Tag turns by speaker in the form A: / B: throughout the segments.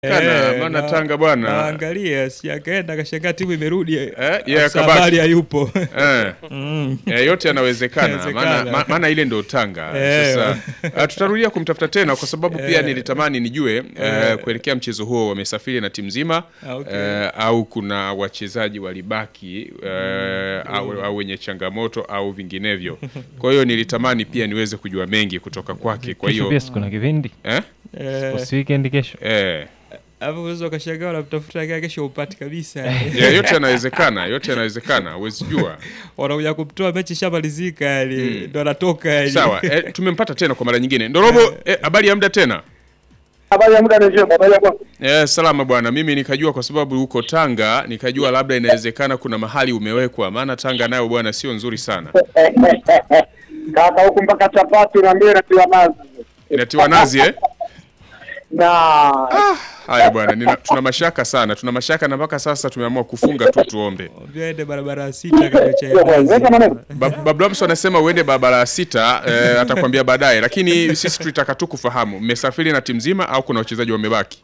A: Kana,
B: Eh,
A: maana
B: na-
A: Tanga bwana.
B: Naangalia si akaenda akashangaa timu imerudi.
A: Eh, yeye
B: afisa
A: akabaki.
B: habari hayupo.
A: Eh.
B: Mm.
A: Eh, yote yanawezekana
B: Yanawezekana.
A: maana ma- maana ile ndio Tanga.
B: Eh.
A: Sasa uh, tutarudia kumtafuta tena kwa sababu pia
B: Eh.
A: nilitamani nijue uh, kuelekea mchezo huo wamesafiri na timu nzima
B: Ah, okay.
A: eh, au kuna wachezaji walibaki eh, au, au wenye changamoto au vinginevyo. Kwa hiyo nilitamani pia niweze kujua mengi kutoka kwake. Kwa
C: Kesho
A: hiyo
C: pia siku na kipindi
A: eh,
B: Eh,
C: usi weekend kesho.
A: eh,
B: hapo unaweza ukashangaa unamtafuta kaa kesho upati kabisa.
A: yeah, yote yanawezekana, yote yanawezekana, huwezi jua.
B: Wanakuja kumtoa mechi shamalizika yani ndo anatoka yani.
A: Sawa, eh, tumempata tena kwa mara nyingine. Ndorobo, eh, habari ya muda tena?
D: Habari ya muda ni njema, habari ya kwako?
A: Eh, salama bwana. Mimi nikajua kwa sababu huko Tanga, nikajua labda inawezekana kuna mahali umewekwa, maana Tanga nayo bwana sio nzuri sana.
D: Kaka huku mpaka chapati na mbili natiwa nazi
A: Inatiwa nazi eh?
D: na
A: Haya bwana, nina- tuna mashaka sana, tuna mashaka na mpaka sasa tumeamua kufunga tu tuombe.
B: Mwambie aende barabara ya sita kwenye chai
D: Weka
B: nazi.
D: maneno.
A: Ba- Babu Lamso anasema uende barabara ya sita, eh, atakwambia baadaye, lakini sisi tulitaka tu kufahamu mmesafiri na timu nzima au kuna wachezaji wamebaki?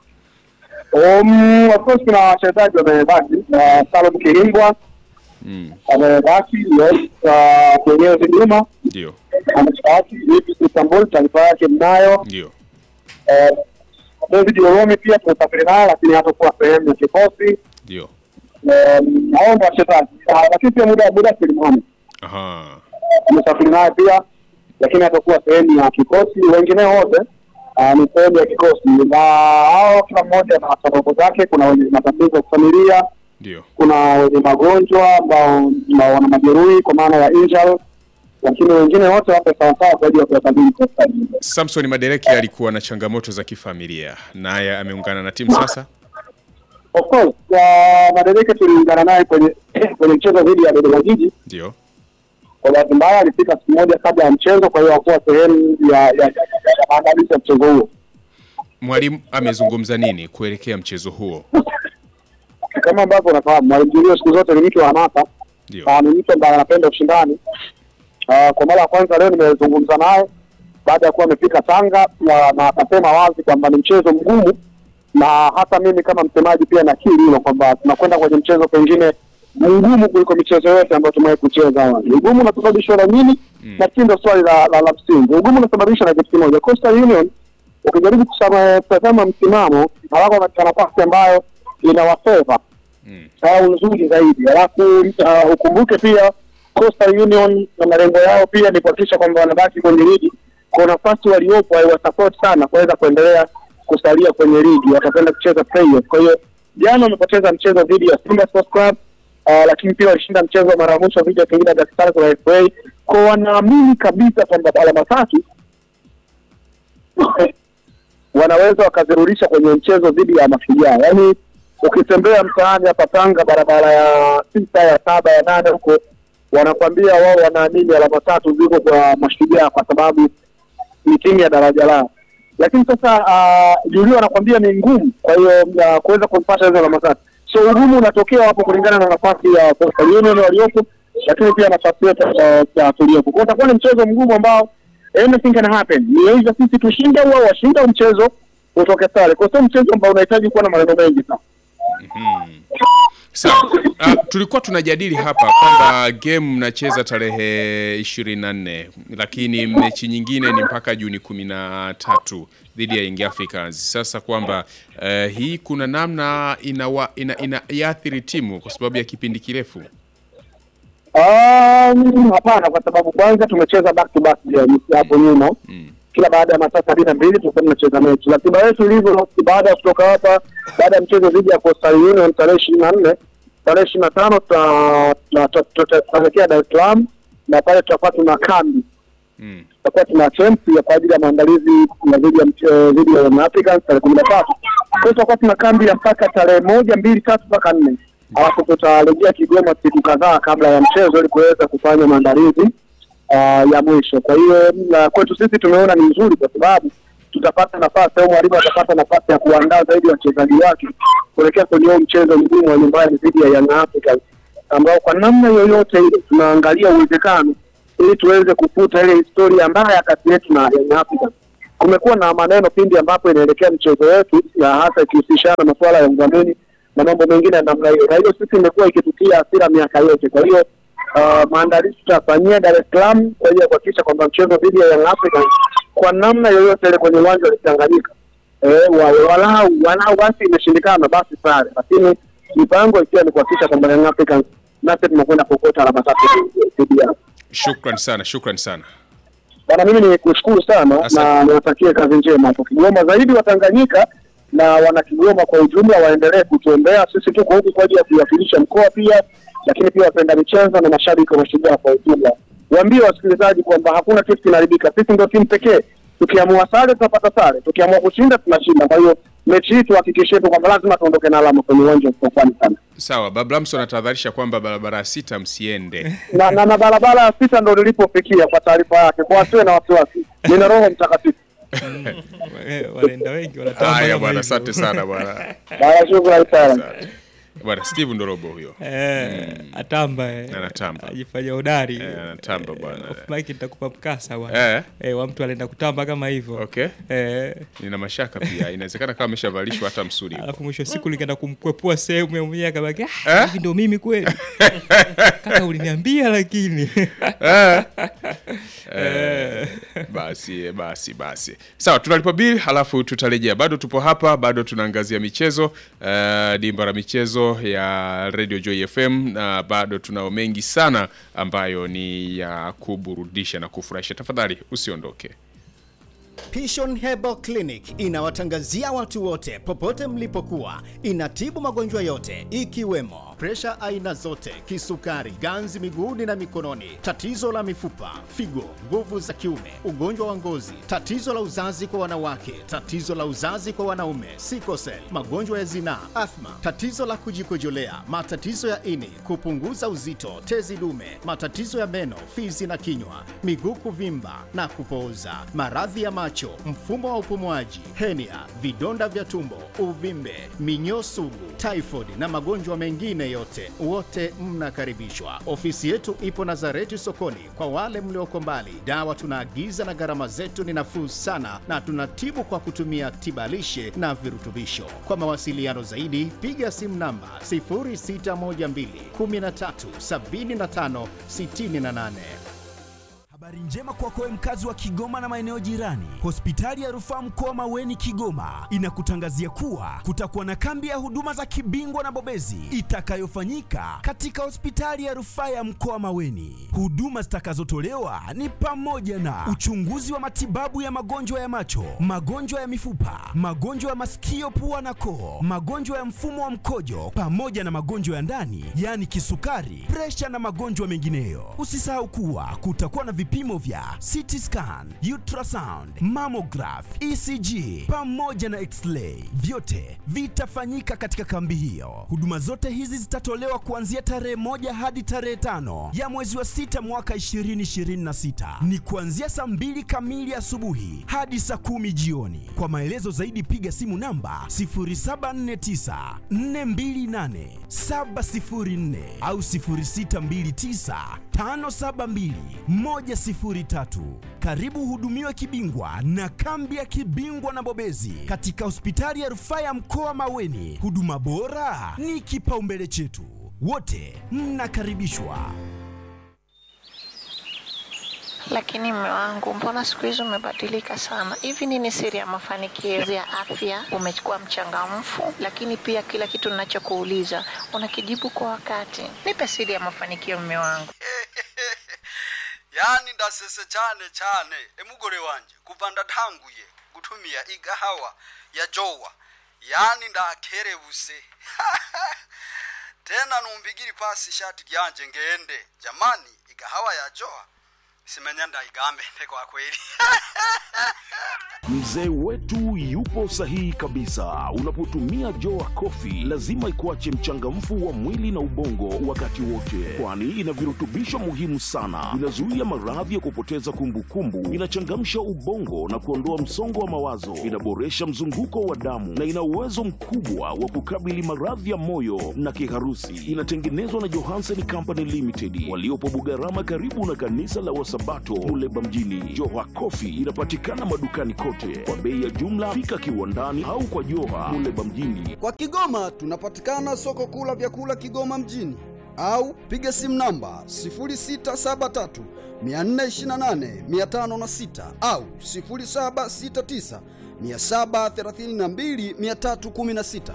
D: Um, of course kuna wachezaji wamebaki uh, Salum Kirimbwa
A: Mm,
D: amebaki, yes, uh, Kenyezi Juma
A: ndio,
D: amebaki, Ipsi Istanbul taarifa yake mnayo.
A: ndio.
D: Uh, David Oromi pia tumesafiri naye, lakini hatakuwa sehemu ya kikosi.
A: Ndio.
D: Um, hao ndio wachezaji, Uh, lakini pia muda muda Kilimani
A: Aha.
D: tumesafiri naye pia, lakini hatakuwa sehemu ya kikosi. Wengine wote uh, ni sehemu ya kikosi, na hao kila mmoja na sababu zake. Kuna wenye matatizo ya kifamilia,
A: Ndio.
D: kuna wenye magonjwa ambao ambao wana majeruhi kwa maana ya injury, lakini wengine wote wapo sawasawa kwa ajili ya kuyakabili kosta.
A: Samson Madereke alikuwa na changamoto za kifamilia, naye ameungana na timu sasa.
D: Of course uh, Madereke tuliungana naye kwenye kwenye mchezo dhidi ya Dodoma Jiji.
A: Ndio.
D: Kwa bahati mbaya alifika siku moja kabla ya mchezo, kwa hiyo hakuwa sehemu ya ya- ya- ya maandalizi ya mchezo huo.
A: Mwalimu amezungumza nini kuelekea mchezo huo?
D: kama ambavyo unafahamu Mwalimu Julio siku zote ni mtu wa hamasa
A: Ndio.
D: Ah, ni mtu ambaye anapenda ushindani. Ah, Kwa mara ya kwanza leo nimezungumza naye baada ya kuwa amefika Tanga na na akasema wazi kwamba ni mchezo mgumu, na hata mimi kama msemaji pia nakiri hilo kwamba tunakwenda kwenye mchezo pengine mgumu kuliko michezo yote ambayo tumewahi kucheza awali. Ugumu unasababishwa na nini?
A: Mm.
D: Na hii ndio swali la, la, la msingi. Ugumu unasababishwa na kitu kimoja. Coastal Union ukijaribu kusama- kutazama msimamo hawako katika nafasi ambayo inawafeva
A: Mm.
D: au nzuri zaidi. Alafu uh, ukumbuke pia Coastal Union na malengo yao pia ni kuhakikisha kwamba wanabaki kwenye ligi. Kwa nafasi waliopo haiwasupport sana kuweza kuendelea kusalia kwenye ligi, watakwenda kucheza playoff. Kwa hiyo jana wamepoteza mchezo dhidi ya Simba Sports Club uh, lakini pia walishinda mchezo mara ya mwisho dhidi ya Singida Black Stars kwa FA. Kwa wanaamini kabisa kwamba alama tatu wanaweza wakazirudisha kwenye mchezo dhidi ya Mashujaa. Yaani ukitembea mtaani hapa Tanga, barabara ya sita ya saba ya nane huko, wanakwambia wao wanaamini alama tatu ziko kwa Mashujaa kwa sababu ni timu ya daraja lao. Lakini sasa uh, Julio anakwambia ni ngumu, kwa hiyo uh, kuweza kumpata hizo alama tatu. So ugumu unatokea hapo kulingana na nafasi ya Coastal Union waliopo, lakini pia nafasi yetu uh, tuliopo. Kwa hiyo utakuwa ni mchezo mgumu ambao anything can happen. Ni aidha sisi tushinde au wao washinde au mchezo utoke sare. Kwa hiyo sio mchezo ambao unahitaji kuwa na maneno mengi sana.
A: Mhm. Sawa. Ah, tulikuwa tunajadili hapa kwamba game mnacheza tarehe ishirini na nne lakini mechi nyingine ni mpaka Juni kumi na tatu dhidi ya Young Africans. Sasa kwamba eh, hii kuna namna inawa, ina, ina iathiri timu kwa sababu ya kipindi kirefu.
D: Um, hapana, kwa sababu kwanza tumecheza back to back games hapo nyuma
A: Mm.
D: kila baada ya masaa sabini na mbili tulikuwa tunacheza mechi. Ratiba yetu ilivyo, baada ya kutoka hapa, baada ya mchezo dhidi ya Coastal Union tarehe ishirini na nne tarehe ishirini na tano tuta- tuta- tuta- tutaelekea Dar es Salaam na pale tutakuwa tuna kambi,
A: Mm.
D: tutakuwa tuna camp ya kwa ajili ya maandalizi ya dhidi ya mche- dhidi ya Young Africans tarehe kumi na tatu. Kwa hiyo tutakuwa tuna kambi ya mpaka tarehe moja mbili tatu mpaka nne alafu tutarejea Kigoma siku kadhaa kabla ya mchezo ili kuweza kufanya maandalizi uh, ya mwisho. Kwa hiyo na kwetu sisi tumeona ni nzuri kwa sababu tutapata nafasi au mwalimu atapata nafasi ya kuandaa zaidi wachezaji wake kuelekea kwenye huo mchezo mgumu wa nyumbani dhidi ya Young Africans ambao kwa namna yoyote ile tunaangalia uwezekano ili tuweze kufuta ile historia mbaya kati yetu na Young Africans kumekuwa na maneno pindi ambapo inaelekea mchezo wetu, na hasa ikihusishana na masuala ya udhamini na mambo mengine ya namna hiyo, na hiyo sisi imekuwa ikitutia hasira miaka yote. Kwa hiyo uh, maandalizi tutafanyia Dar es Salaam kwa hiyo kuhakikisha kwamba mchezo dhidi ya Young Africans kwa namna yoyote ile kwenye uwanja wa Tanganyika eh, wa- walau walau basi imeshindikana basi sare, lakini mipango ikiwa ni kuhakikisha kwamba Young Africans nasi tunakwenda kuokota alama tatu dhidi yao.
A: Shukran sana, shukran sana.
D: Bwana, mimi ni kushukuru sana
A: Asante.
D: na niwatakie kazi njema hapo Kigoma, zaidi wa Tanganyika na wana Kigoma kwa ujumla waendelee kutuombea. Sisi tuko huku kwa ajili ya kuwakilisha mkoa pia, lakini pia wapenda michezo na mashabiki wa Mashujaa kwa ujumla. Waambie wasikilizaji kwamba hakuna kitu kinaharibika. Sisi ndio timu pekee, tukiamua sare tunapata sare, tukiamua kushinda tunashinda. Kwa hiyo mechi hii tuhakikishe tu kwamba lazima tuondoke na alama kwenye uwanja wa Sofani sana
A: Sawa, Bablamso anatahadharisha kwamba barabara ya sita msiende.
D: na, na, na barabara ya sita ndo nilipofikia kwa taarifa yake, kwa wasiwe na wasiwasi. Nina Roho Mtakatifu.
B: Eh, wanaenda wengi wanatamba
A: Haya
B: kama
A: bwana,
B: hivyo.
A: asante sana bwana.
D: Bwana, shukrani sana.
A: Asante. Bwana Steve Ndorobo huyo.
B: Eh, atamba eh.
A: Anatamba.
B: ajifanya hodari
A: Eh, anatamba bwana.
B: off mic nitakupa mkasa bwana
A: Eh,
B: eh, wa mtu anaenda kutamba kama hivyo
A: okay.
B: eh,
A: Nina mashaka pia. Inawezekana kama ameshavalishwa hata msuli.
B: alafu mwisho wa siku nikaenda kumkwepua sehemu ya mwenyewe akabaki
A: Eh?
B: ah, hivi ndo mimi kweli kaka uliniambia lakini
A: Eh. Eh, basi basi basi sawa tunalipa bili halafu tutarejea bado tupo hapa bado tunaangazia michezo eh, dimba la michezo ya radio joy fm na bado tunao mengi sana ambayo ni ya kuburudisha na kufurahisha tafadhali usiondoke
C: Pishon Herbal Clinic inawatangazia watu wote popote mlipokuwa. Inatibu magonjwa yote ikiwemo presha aina zote, kisukari, ganzi miguuni na mikononi, tatizo la mifupa, figo, nguvu za kiume, ugonjwa wa ngozi, tatizo la uzazi kwa wanawake, tatizo la uzazi kwa wanaume, sikosel, magonjwa ya zinaa, athma, tatizo la kujikojolea, matatizo ya ini, kupunguza uzito, tezi dume, matatizo ya meno, fizi na kinywa, miguu kuvimba na kupooza, maradhi ya macho, mfumo wa upumuaji, henia, vidonda vya tumbo, uvimbe, minyoo sugu, typhoid na magonjwa mengine yote, wote mnakaribishwa. Ofisi yetu ipo Nazareti sokoni. Kwa wale mlioko mbali, dawa tunaagiza na gharama zetu ni nafuu sana, na tunatibu kwa kutumia tibalishe na virutubisho. Kwa mawasiliano zaidi, piga simu namba 0612 13 75 68.
E: Habari njema kwako wewe mkazi wa Kigoma na maeneo jirani. Hospitali ya Rufaa Mkoa Maweni Kigoma inakutangazia kuwa kutakuwa na kambi ya huduma za kibingwa na bobezi itakayofanyika katika hospitali ya Rufaa ya Mkoa Maweni. Huduma zitakazotolewa ni pamoja na uchunguzi wa matibabu ya magonjwa ya macho, magonjwa ya mifupa, magonjwa ya masikio, pua na koo, magonjwa ya mfumo wa mkojo pamoja na magonjwa ya ndani, yaani kisukari, presha na magonjwa mengineyo. Usisahau kuwa kutakuwa na vipimo vya CT scan, ultrasound, mammograph, ECG pamoja na x-ray. Vyote vitafanyika katika kambi hiyo. Huduma zote hizi zitatolewa kuanzia tarehe moja hadi tarehe tano ya mwezi wa sita mwaka 2026. Ni kuanzia saa mbili kamili asubuhi hadi saa kumi jioni. Kwa maelezo zaidi piga simu namba 0749 428 704 au 0629 572 103. Karibu hudumiwe kibingwa na kambi ya kibingwa na bobezi katika hospitali ya rufaa ya mkoa Maweni. Huduma bora ni kipaumbele chetu, wote mnakaribishwa.
F: Lakini mme wangu, mbona siku hizi umebadilika sana? Hivi nini siri ya mafanikio ya afya? Umekuwa mchangamfu, lakini pia kila kitu ninachokuuliza unakijibu kwa wakati. Nipe siri ya mafanikio, mme wangu.
G: yani ndasese cyane cyane emugore wanje kuva ndatanguye gutumia igahawa ya jowa yani ndakerebuse tena numbigiri pasi ishati ryanje ngende jamani igahawa ya jowa simenya ndaigambe kwa kweli
H: Mzee wetu yupo sahihi kabisa. Unapotumia Joa Coffee lazima ikuache mchangamfu wa mwili na ubongo wakati wote, kwani ina virutubisho muhimu sana. Inazuia maradhi ya kupoteza kumbukumbu, inachangamsha ubongo na kuondoa msongo wa mawazo, inaboresha mzunguko wa damu na ina uwezo mkubwa wa kukabili maradhi ya moyo na kiharusi. Inatengenezwa na Johansen Company Limited waliopo Bugarama, karibu na kanisa la Wasabato Muleba mjini. Joa Coffee inapatikana madukani kote wote kwa bei ya jumla. Fika kiwandani au kwa Joha Muleba mjini.
G: Kwa Kigoma tunapatikana soko kuu la vyakula Kigoma mjini au piga simu namba 0673 428 506 au 0769 732 316.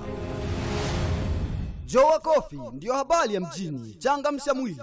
G: Jowa Coffee ndiyo habari ya mjini. Changamsha mwili.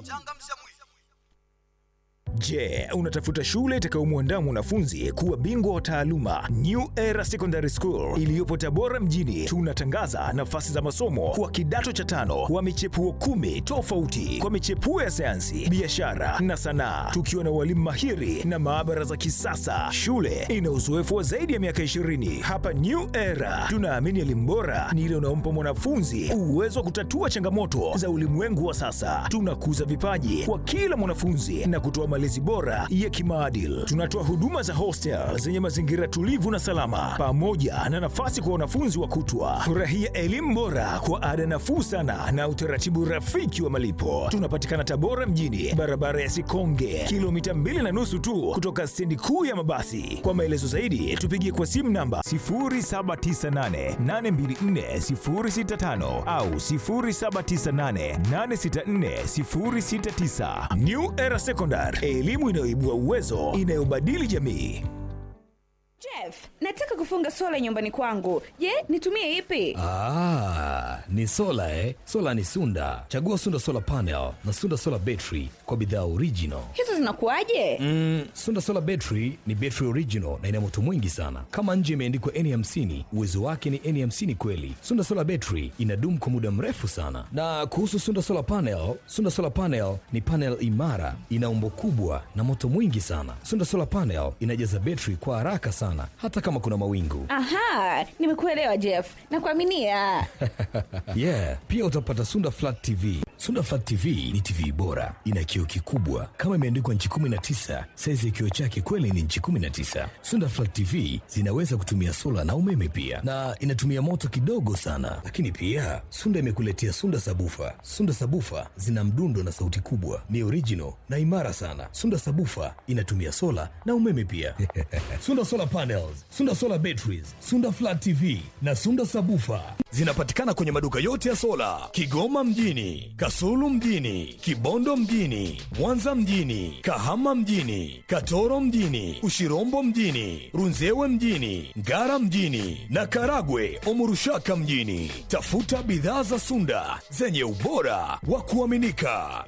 I: Je, unatafuta shule itakayomwandaa mwanafunzi kuwa bingwa wa taaluma? New Era Secondary School iliyopo Tabora mjini, tunatangaza nafasi za masomo kwa kidato cha tano wa michepuo kumi tofauti kwa michepuo ya sayansi, biashara na sanaa, tukiwa na walimu mahiri na maabara za kisasa. Shule ina uzoefu wa zaidi ya miaka 20. Hapa New Era tunaamini elimu bora ni ile unaompa mwanafunzi uwezo wa kutatua changamoto za ulimwengu wa sasa. Tunakuza vipaji kwa kila mwanafunzi na kutoa malezi bora ya kimaadili. Tunatoa huduma za hostel zenye mazingira tulivu na salama, pamoja na nafasi kwa wanafunzi wa kutwa. Furahia elimu bora kwa ada nafuu sana na utaratibu rafiki wa malipo. Tunapatikana Tabora mjini, barabara ya Sikonge, kilomita mbili na nusu tu kutoka stendi kuu ya mabasi. Kwa maelezo zaidi, tupigie kwa simu namba 0798824065 au 0798864069. New Era Secondary, elimu inayoibua uwezo, inayobadili jamii.
J: Jeff, nataka kufunga sola nyumbani kwangu. Je, nitumie ipi?
K: Ah, ni sola eh? Sola ni Sunda. Chagua Sunda Solar Panel na Sunda Solar Battery kwa bidhaa original.
J: Hizo zinakuwaje?
K: Mm, Sunda Solar Battery ni battery original na ina moto mwingi sana. Kama nje imeandikwa N50, uwezo wake ni N50 kweli. Sunda Solar Battery inadumu kwa muda mrefu sana. Na kuhusu Sunda Solar Panel, Sunda Solar Panel ni panel imara, ina umbo kubwa na moto mwingi sana. Sunda Solar Panel inajaza battery kwa haraka sana hata kama kuna mawingu.
J: Aha, nimekuelewa Jeff. Nakuaminia.
K: yeah, pia utapata Sunda Flat TV. Sunda Flat TV ni TV bora, ina kioo kikubwa kama imeandikwa nchi 19. Saizi ya kioo chake kweli ni nchi 19. Sunda Flat TV zinaweza kutumia sola na umeme pia, na inatumia moto kidogo sana. Lakini pia Sunda imekuletea Sunda Sabufa. Sunda Sabufa zina mdundo na sauti kubwa, ni original na imara sana. Sunda Sabufa inatumia sola na umeme pia. Sunda Solar Panels, Sunda Solar Batteries, Sunda Flat TV na Sunda Sabufa zinapatikana kwenye maduka yote ya sola Kigoma mjini, Kasulu mjini, Kibondo mjini, Mwanza mjini, Kahama mjini, Katoro mjini, Ushirombo mjini, Runzewe mjini, Ngara mjini na Karagwe Omurushaka mjini. Tafuta bidhaa za Sunda zenye ubora wa kuaminika.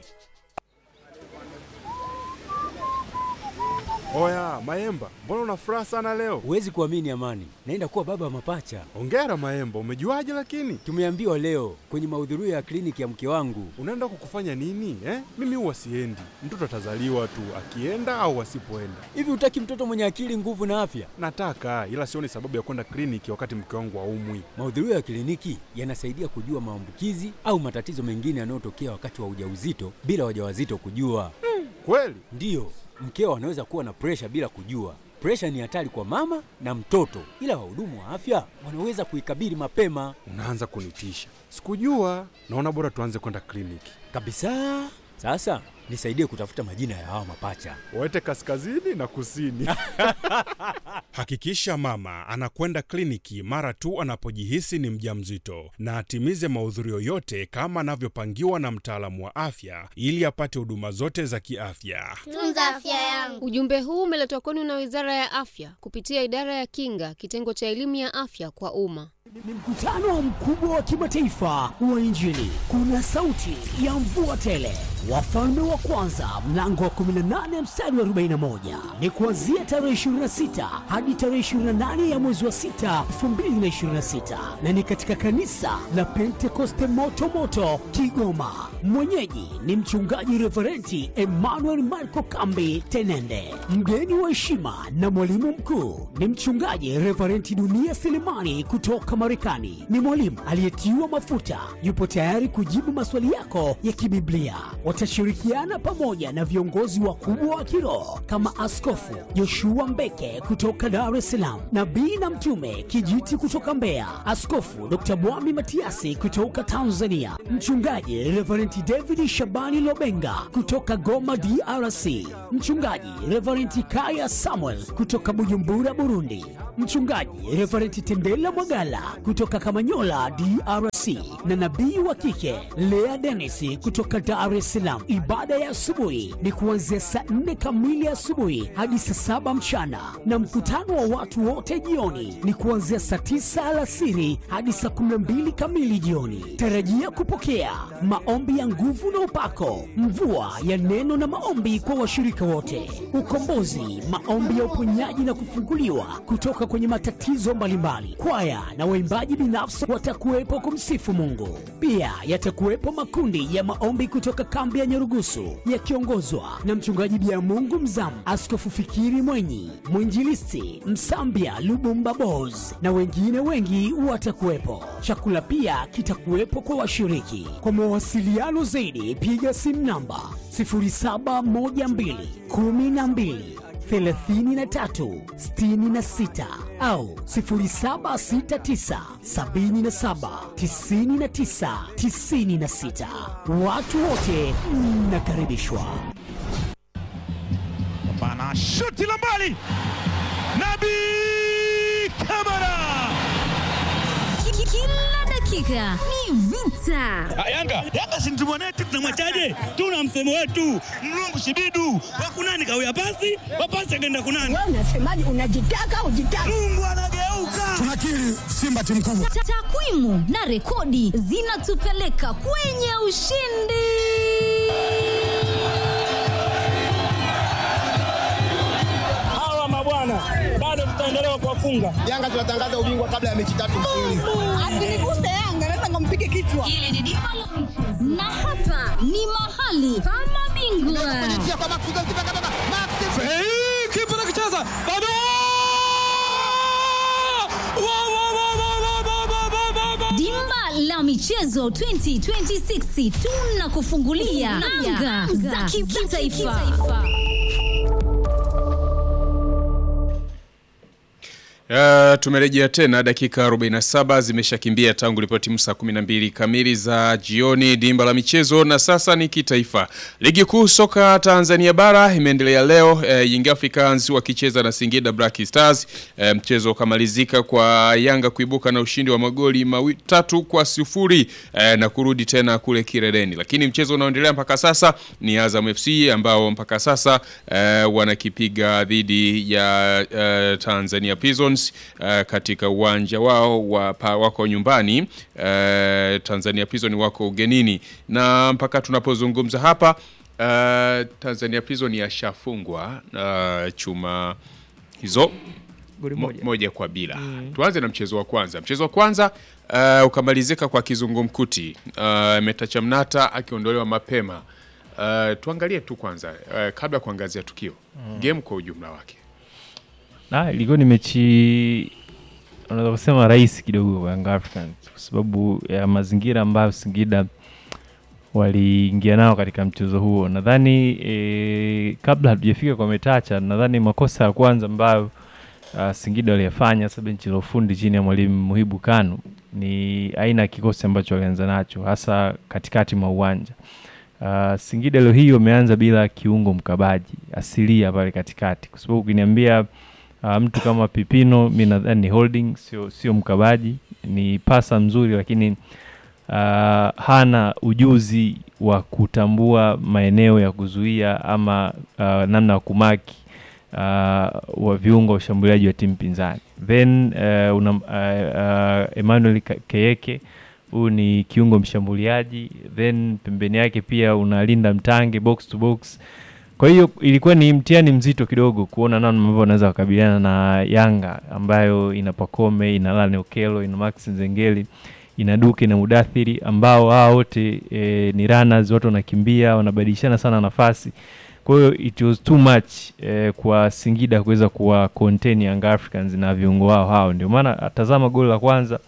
L: Oya Maemba, mbona una furaha sana leo?
M: Huwezi kuamini Amani, naenda kuwa baba wa mapacha.
L: Hongera Maemba, umejuaje lakini?
M: Tumeambiwa leo kwenye mahudhurio ya kliniki ya mke wangu.
L: Unaenda kukufanya nini eh? Mimi huwa siendi, mtoto atazaliwa tu akienda au asipoenda.
M: Hivi hutaki mtoto mwenye akili, nguvu na afya?
L: Nataka, ila sioni sababu ya kwenda kliniki wakati mke wangu haumwi.
M: Mahudhurio ya kliniki yanasaidia kujua maambukizi au matatizo mengine yanayotokea wakati wa ujauzito bila wajawazito kujua.
L: Hmm, kweli?
M: Ndiyo, mkeo anaweza kuwa na presha bila kujua. Presha ni hatari kwa mama na mtoto, ila wahudumu wa afya wanaweza kuikabili mapema.
L: Unaanza kunitisha, sikujua. Naona bora tuanze kwenda kliniki
M: kabisa. Sasa nisaidie kutafuta majina ya hawa mapacha,
L: waete kaskazini na kusini. Hakikisha mama anakwenda kliniki mara tu anapojihisi ni mjamzito na atimize mahudhurio yote kama anavyopangiwa na mtaalamu wa afya ili apate huduma zote za kiafya.
N: Tunza afya yangu.
O: Ujumbe huu umeletwa kwenu na Wizara ya Afya kupitia Idara ya Kinga, kitengo cha elimu ya afya kwa umma.
P: Ni mkutano mkubwa wa kimataifa wa Injili. Kuna sauti ya mvua tele, wafalme wa kwanza mlango wa 18 mstari wa 41 ni kuanzia tarehe 26 hadi tarehe 28 ya mwezi wa 6 2026, na ni katika kanisa la Pentekoste moto moto Kigoma. Mwenyeji ni mchungaji Reverenti Emmanuel Marco Kambi Tenende. Mgeni wa heshima na mwalimu mkuu ni mchungaji Reverenti Dunia Selemani kutoka Marekani. Ni mwalimu aliyetiwa mafuta, yupo tayari kujibu maswali yako ya kibiblia. Watashirikiana vijana pamoja na viongozi wakubwa wa kiroho kama Askofu Joshua Mbeke kutoka Dar es Salaam, nabii na mtume Kijiti kutoka Mbeya, Askofu Dr. Bwami Matiasi kutoka Tanzania, mchungaji Reverend David Shabani Lobenga kutoka Goma DRC, mchungaji Reverend Kaya Samuel kutoka Bujumbura Burundi, mchungaji Reverend Tendela Mwagala kutoka Kamanyola DRC na nabii wa kike Lea Dennis kutoka Dar es Salaam. Ibada ya asubuhi ni kuanzia saa nne kamili asubuhi hadi saa saba mchana na mkutano wa watu wote jioni ni kuanzia saa tisa alasiri hadi saa kumi na mbili kamili jioni. Tarajia kupokea maombi ya nguvu na upako, mvua ya neno na maombi kwa washirika wote, ukombozi, maombi ya uponyaji na kufunguliwa kutoka kwenye matatizo mbalimbali. Kwaya na waimbaji binafsi watakuwepo kumsifu Mungu. Pia yatakuwepo makundi ya maombi kutoka kambi ya Nyarugusu yakiongozwa na mchungaji Bia Mungu Mzamu, Askofu Fikiri Mwenyi, mwinjilisti Msambia Lubumba Bos na wengine wengi watakuwepo. Chakula pia kitakuwepo kwa washiriki. Kwa mawasiliano zaidi, piga simu namba 0712 12 33 66 au 0769 77 99 96. Watu wote mnakaribishwa.
N: Bana shuti la mbali, Nabi Kamara.
Q: Kila dakika ni vita.
R: Yanga Yanga si mtu mwanetu, tunamwachaje? Tuna msemo wetu mlungu shibidu wakunani kawia pasi wapasi akaenda kunani.
S: Wewe unasemaje? Unajitaka ujitaka?
R: Mungu anageuka.
T: Tunakiri Simba timu kubwa.
Q: Ta- Takwimu na rekodi zinatupeleka kwenye ushindi.
R: Hawa mabwana bado tutaendelea kuwafunga.
T: Yanga tunatangaza ubingwa kabla ya mechi tatu mfululizo.
S: Asiniguse Yanga, naweza ngampige kichwa.
Q: Hili ni dimba la- na hapa ni mahali pa mabingwa.
R: Kipa nakicheza bado Wa, wa, wa, wa, wa, wa, wa, wa, wa, wa.
Q: Dimba la michezo 2026 tunakufungulia anga za kitaifa.
A: Uh, tumerejea tena dakika 47 zimeshakimbia tangu ripoti saa 12 kamili za jioni dimba la michezo na sasa ni kitaifa. Ligi kuu soka Tanzania bara imeendelea leo uh, Young Africans wakicheza na Singida Black Stars. Uh, mchezo ukamalizika kwa Yanga kuibuka na ushindi wa magoli matatu kwa sifuri uh, na kurudi tena kule Kireleni. Lakini mchezo unaoendelea mpaka sasa ni Azam FC ambao mpaka sasa uh, wanakipiga dhidi ya uh, Tanzania Prisons uh, katika uwanja wao wa, pa, wako nyumbani uh, Tanzania Prison wako ugenini na mpaka tunapozungumza hapa uh, Tanzania Prison yashafungwa uh, chuma hizo
B: Goli
A: mo-
B: moja.
A: moja kwa bila mm. tuanze na mchezo wa kwanza mchezo wa kwanza uh, ukamalizika kwa kizungumkuti uh, Metacha Mnata akiondolewa mapema uh, tuangalie tu kwanza uh, kabla ya kuangazia tukio
U: Mm.
A: game kwa ujumla wake
U: Ah, ilikuwa ni mechi unaweza kusema rahisi kidogo kwa Young Africans kwa sababu ya mazingira ambayo Singida waliingia nao katika mchezo huo. Nadhani e, kabla hatujafika kwa Metacha, nadhani makosa ya kwanza ambayo uh, Singida waliyafanya hasa benchi la ufundi chini ya mwalimu Muhibu Kanu ni aina ya kikosi ambacho walianza nacho hasa katikati mwa uwanja. Uh, Singida leo hii wameanza bila kiungo mkabaji asilia pale katikati, kwa sababu ukiniambia uh, mtu kama Pipino mi nadhani ni holding, sio sio mkabaji, ni pasa mzuri, lakini uh, hana ujuzi wa kutambua maeneo ya kuzuia ama uh, namna ya kumaki uh, wa viungo wa ushambuliaji wa timu pinzani. Then uh, una, uh, uh, Emmanuel Ka- Keyeke huyu ni kiungo mshambuliaji, then pembeni yake pia unalinda mtange box to box. Kwa hiyo ilikuwa ni mtihani mzito kidogo kuona namna ambavyo wanaweza wakabiliana na Yanga ambayo ina Pakome, ina Lane Okelo, ina Max Nzengeli, ina Duke na Mudathiri ambao hao wote e, ni runners, watu wanakimbia, wanabadilishana sana nafasi. Kwa hiyo it was too much eh, kwa Singida kuweza kuwa contain Young Africans na viungo wao hao. Ndio maana tazama goli la kwanza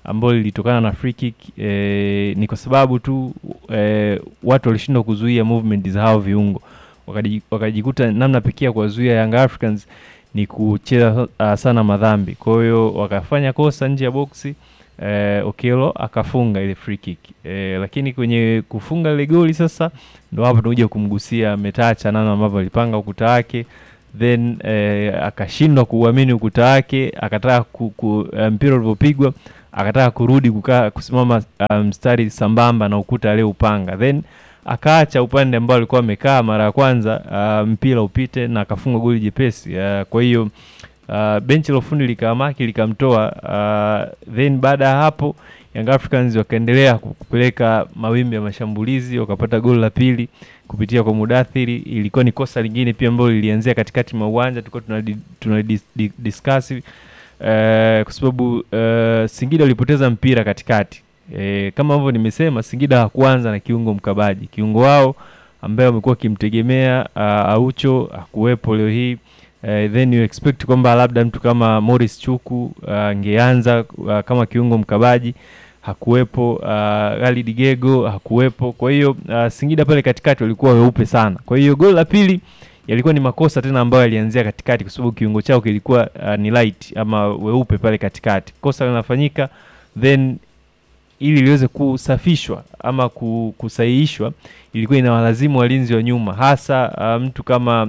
U: ambalo lilitokana na free kick eh, ni kwa sababu tu eh, watu walishindwa kuzuia movement za hao viungo Wakaji- wakajikuta namna pekee ya kuwazuia Young Africans ni kucheza uh, sana madhambi. Kwa hiyo wakafanya kosa nje ya boksi eh, Okello akafunga ile free kick eh, lakini kwenye kufunga ile goli sasa ndo hapo tunakuja kumgusia Metacha namna ambavyo alipanga ukuta wake then eh, akashindwa kuuamini ukuta wake, akataka ku, ku, eh, mpira ulivyopigwa akataka kurudi kukaa kusimama uh, mstari sambamba na ukuta aliyoupanga then akaacha upande ambao alikuwa amekaa mara ya kwanza uh, mpira upite na akafunga goli jepesi uh, kwa hiyo uh, benchi la ufundi likamaki likamtoa uh, then baada ya hapo Young Africans wakaendelea ku- kupeleka mawimbi ya mashambulizi wakapata goli la pili kupitia kwa Mudathiri. Ilikuwa ni kosa lingine pia ambalo lilianzia katikati mwa uwanja, tulikuwa tuna, di- tuna dis, di, discuss uh, kwa sababu uh, Singida walipoteza mpira katikati e, kama ambavyo nimesema Singida hakuanza na kiungo mkabaji. Kiungo wao ambaye wamekuwa wakimtegemea uh, Aucho hakuwepo leo hii uh, then you expect kwamba labda mtu kama Morris Chuku uh, angeanza uh, kama kiungo mkabaji hakuwepo. Uh, Khalid Gego hakuwepo. Kwa hiyo uh, Singida pale katikati walikuwa weupe sana. Kwa hiyo goli la pili yalikuwa ni makosa tena ambayo yalianzia katikati, kwa sababu kiungo chao kilikuwa uh, ni light ama weupe pale katikati. Kosa linafanyika then ili liweze kusafishwa ama ku- kusahihishwa, ilikuwa inawalazimu walinzi wa nyuma, hasa uh, mtu kama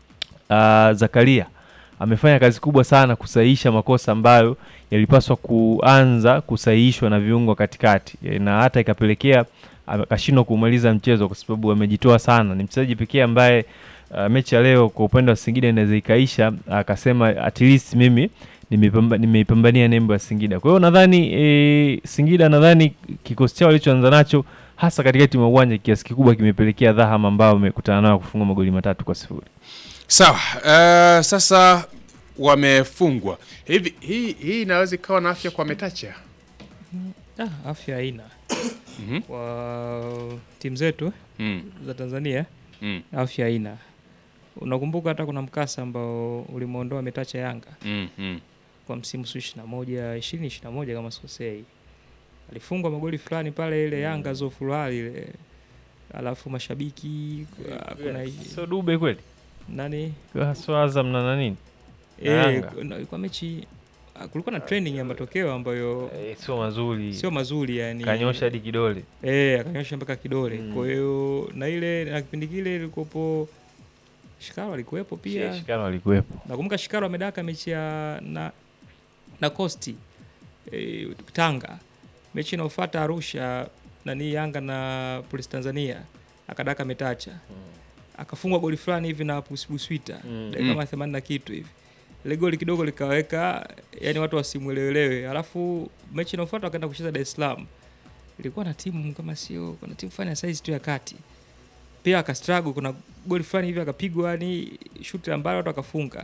U: uh, Zakaria amefanya kazi kubwa sana kusahihisha makosa ambayo yalipaswa kuanza kusahihishwa na viungo katikati, E, na hata ikapelekea akashindwa kumaliza mchezo kwa sababu amejitoa sana. Ni mchezaji pekee ambaye uh, mechi ya leo kwa upande wa Singida inaweza ikaisha akasema at least mimi nimepamba- nimeipambania nembo ya Singida. Kwa hiyo nadhani e, Singida nadhani kikosi chao walichoanza nacho hasa katikati mwa uwanja kiasi kikubwa kimepelekea dhahama ambao wamekutana nayo kufunga magoli matatu kwa sifuri.
A: Sawa, uh, sasa wamefungwa hivi. Hii hii inaweza ikawa na afya kwa Metacha.
B: Ah, afya haina
A: Mhm.
B: kwa timu zetu
A: Mm.
B: za Tanzania
A: Mm.
B: afya haina. Unakumbuka hata kuna mkasa ambao ulimwondoa Metacha Yanga
A: Mm, mm.
B: kwa msimu su ishirini na moja ishirini ishirini na moja kama sikosei, alifungwa magoli fulani pale ile Yanga zofurahi ile, alafu mashabiki ah, kuna
U: Sio Dube kweli?
B: nani
U: Sio Azam na na nini? Na
B: Eh,
U: Yanga.
B: kuna- kwa mechi ah, kulikuwa na training ya matokeo ambayo
U: sio mazuri.
B: sio mazuri yani.
U: Kanyosha hadi kidole.
B: Eh, akanyosha mpaka kidole. Kwa hiyo na ile na kipindi kile ilikopo Shikaro alikuwepo pia.
U: Shikaro alikuwepo.
B: Nakumbuka Shikaro amedaka mechi ya na na Costi e, Tanga. Mechi inayofuata Arusha nani Yanga na Police Tanzania akadaka Metacha. Akafungwa goli fulani hivi na Buswita
U: Mm.
B: dakika kama 80 na kitu hivi. Ile goli kidogo likaweka yani watu wasimuelewelewe. Alafu mechi inayofuata wakaenda kucheza Dar es Salaam. Ilikuwa na timu kama sio kuna timu fulani ya size tu ya kati. Pia akastruggle kuna goli fulani hivi akapigwa yani shuti ambalo watu akafunga.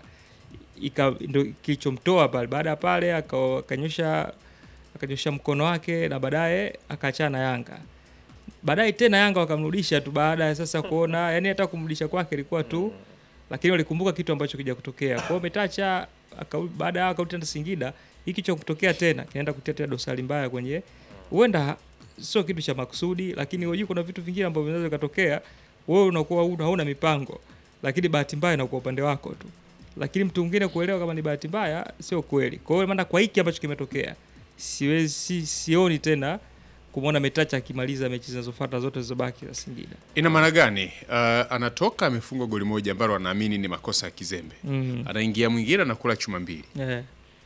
B: Ika ndo kilichomtoa pale. Baada ya pale aka- akanyosha akanyosha mkono wake na baadaye akaachana na Yanga. Baadaye tena Yanga wakamrudisha tu baada ya sasa kuona yani hata kumrudisha kwake ilikuwa tu lakini walikumbuka kitu ambacho kija kutokea. Kwa hiyo Metacha aka, baada ya akarudi tena Singida, hiki cha kutokea tena kinaenda kutia tena dosari mbaya kwenye huenda sio kitu cha makusudi, lakini unajua kuna vitu vingine ambavyo vinaweza vikatokea, wewe unakuwa huna hauna mipango, lakini bahati mbaya inakuwa upande wako tu, lakini mtu mwingine kuelewa kama ni bahati mbaya sio kweli. Kwa hiyo maana kwa hiki ambacho kimetokea, siwezi si, sioni tena kumwona Metacha akimaliza mechi zinazofuata zote zilizobaki za Singida.
A: Ina maana gani? Uh, anatoka amefungwa goli moja ambalo anaamini ni makosa ya kizembe.
B: Mm.
A: Anaingia mwingine anakula chuma mbili.
B: Eh.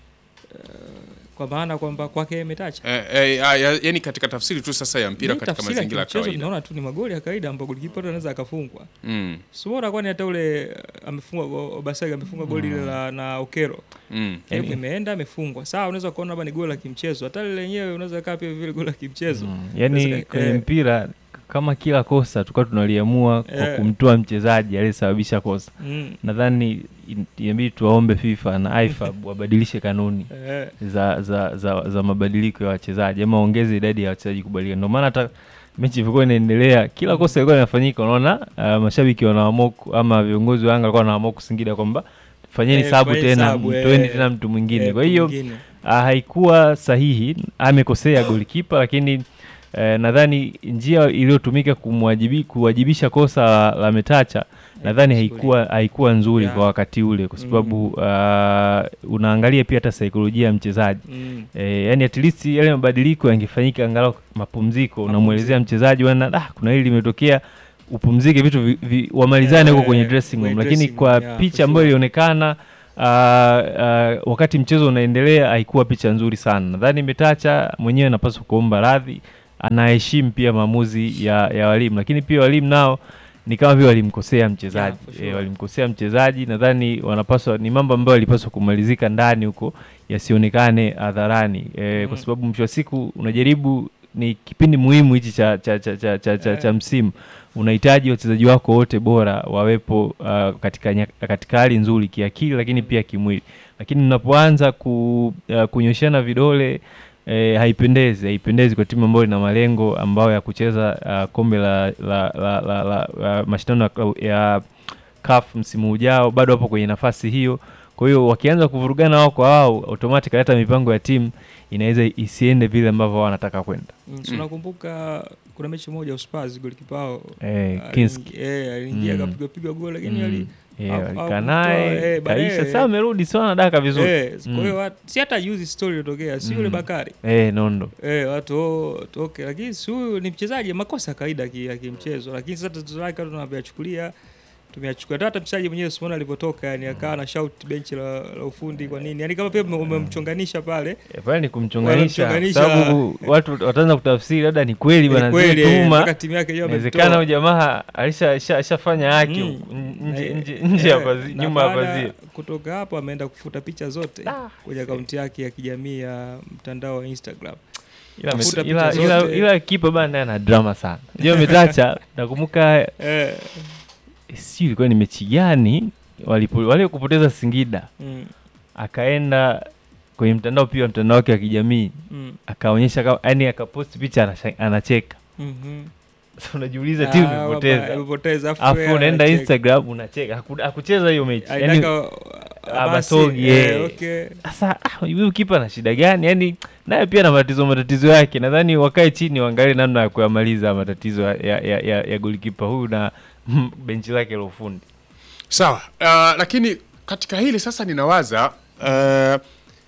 B: Uh, kwa maana kwamba kwake Metacha
A: Eh, eh, ah, ya- yani katika tafsiri tu sasa ya mpira
B: Mimi
A: katika
B: tafsiri ya
A: mazingira ya
B: kimchezo
A: kawaida.
B: Tunaona tu ni magoli ya kawaida ambapo golikipa tu anaweza akafungwa.
A: Mm.
B: Sibora kwani hata ule uh, amefunga go- Obasagi amefunga goli
A: Mm.
B: ile la na Okero.
A: Mm.
B: Game
U: Yani-
B: imeenda amefungwa. Sawa unaweza kuona labda ni goli la kimchezo. Hata lile lenyewe unaweza kaa pia vile goli la kimchezo.
U: Yaani
B: Unaweza-
U: kwenye
B: eh,
U: mpira kama kila kosa tulikuwa tunaliamua kwa
B: Eh.
U: kumtoa mchezaji aliyesababisha kosa.
B: Mm.
U: Nadhani in- inabidi tuwaombe FIFA na IFAB wabadilishe kanuni
B: Eh.
U: za, za, za, za mabadiliko ya wachezaji ama ongeze idadi ya wachezaji kubadilika. Ndio maana hata mechi ilivyokuwa inaendelea, kila kosa ilikuwa inafanyika, unaona uh, mashabiki wanaamua ku- ama viongozi wa Yanga walikuwa wanaamua kusingida kwamba fanyeni
B: Eh,
U: sabu
B: fanyeni
U: tena,
B: sabu,
U: mtoeni
B: eh,
U: tena mtu mwingine.
B: eh,
U: Kwa
B: mtu
U: hiyo
B: mwingine.
U: ah, haikuwa sahihi, amekosea golikipa, lakini eh, nadhani njia iliyotumika kumwajibi kuwajibisha kosa la, la Metacha nadhani haikuwa haikuwa nzuri
B: Yeah.
U: kwa wakati ule kwa sababu ah, unaangalia pia hata saikolojia ya mchezaji
B: Mm.
U: eh, yani at least yale mabadiliko yangefanyika angalau mapumziko, unamwelezea mchezaji bwana, ah, kuna hili limetokea, upumzike, vitu vi, vi, wamalizane huko
B: Eh,
U: kwenye dressing room,
B: kwenye
U: lakini
B: dressing
U: kwa
B: room, yeah,
U: picha
B: for
U: ambayo
B: sure.
U: ilionekana ah, ah, wakati mchezo unaendelea haikuwa picha nzuri sana. Nadhani Metacha mwenyewe anapaswa kuomba radhi, anaheshimu pia maamuzi ya, ya walimu, lakini pia walimu nao ni kama vile walimkosea mchezaji
B: for sure.
U: eh, walimkosea mchezaji. Nadhani wanapaswa ni mambo ambayo yalipaswa kumalizika ndani huko yasionekane hadharani eh, kwa sababu mwisho wa siku unajaribu ni kipindi muhimu hichi cha, cha, cha, cha, cha, cha, cha msimu unahitaji wachezaji wako wote bora wawepo uh, katika, nya- katika hali nzuri kiakili lakini pia kimwili lakini mnapoanza ku, uh, kunyoshana vidole eh, haipendezi haipendezi kwa timu ambayo ina malengo ambayo ya kucheza uh, kombe la, la, la, la, la, la mashindano ya klau- ya CAF msimu ujao bado wapo kwenye nafasi hiyo kwa hiyo wakianza kuvurugana wao kwa wao automatic hata mipango ya timu inaweza isiende vile ambavyo wao wanataka kwenda
B: Mm, so nakumbuka kuna mechi moja Spurs golikipa wao
U: Eh,
B: aliingi-
U: Kinski.
B: eh, aliingia
U: Mm.
B: akapiga piga goli lakini
U: Mm.
B: ali
U: Eh,
B: haku-
U: walikaa
B: hakutoa,
U: naye,
B: eh, baadaye-
U: kaisha. Sasa amerudi, sio anadaka vizuri.
B: Eh,
U: Mm.
B: kwa hiyo wat- si hata juzi story iliyotokea si yule
U: Mm.
B: Bakari
U: Eh, Nondo.
B: eh, watu oh, toke lakini si huyu ni mchezaji makosa ya kawaida ki- ya kimchezo lakini sasa tatizo lake watu tunayachukulia tumeyachukulia hata mchezaji mwenyewe Simona alivyotoka yani akawa na shout benchi la, la ufundi kwa nini yani kama pia ume- umemchonganisha pale
U: Eh, pale ni kumchonganisha
B: Wanamchonganisha.
U: sababu watu wataanza kutafsiri labda ni kweli
B: Ni
U: bwana
B: kweli,
U: zile
B: eh,
U: tuhuma
B: mpaka timu yake yenyewe
U: inawezekana
B: amemtoa.
U: huyu jamaa alisha- asha- ashafanya haki
B: Mm.
U: huku, nje
B: Eh,
U: nje nje ya
B: eh,
U: pazi-
B: na
U: nyuma ya
B: baada
U: pazia
B: kutoka hapo ameenda kufuta picha zote kwenye akaunti yake ya kijamii ya mtandao wa Instagram
U: ila,
B: Kafuta
U: ila,
B: picha
U: ila,
B: zote.
U: ila kipa bana naye ana drama sana ndio Metacha nakumbuka
B: Eh.
U: sijui ilikuwa ni mechi gani walipo wale kupoteza Singida
B: Mm.
U: akaenda kwenye mtandao pia mtandao wake wa kijamii
B: Mm.
U: akaonyesha kama yani akapost picha anasha- anacheka
B: Mhm.
U: Sasa unajiuliza timu
B: Ah,
U: imepoteza
B: wabaya, imepoteza, afu
U: afu
B: yeye
U: unaenda
B: anacheka.
U: Instagram unacheka Haku- hakucheza hiyo mechi yani
B: Aitaka, ah,
U: Abasogi
B: basi, eh,
U: eh.
B: okay.
U: sasa ah, huyu kipa na shida gani yani naye pia na matatizo matatizo yake nadhani wakae chini waangalie namna ya kuyamaliza matatizo ya, ya, ya, ya, ya golikipa huyu na benchi lake la ufundi
A: Sawa, uh, lakini katika hili sasa ninawaza uh,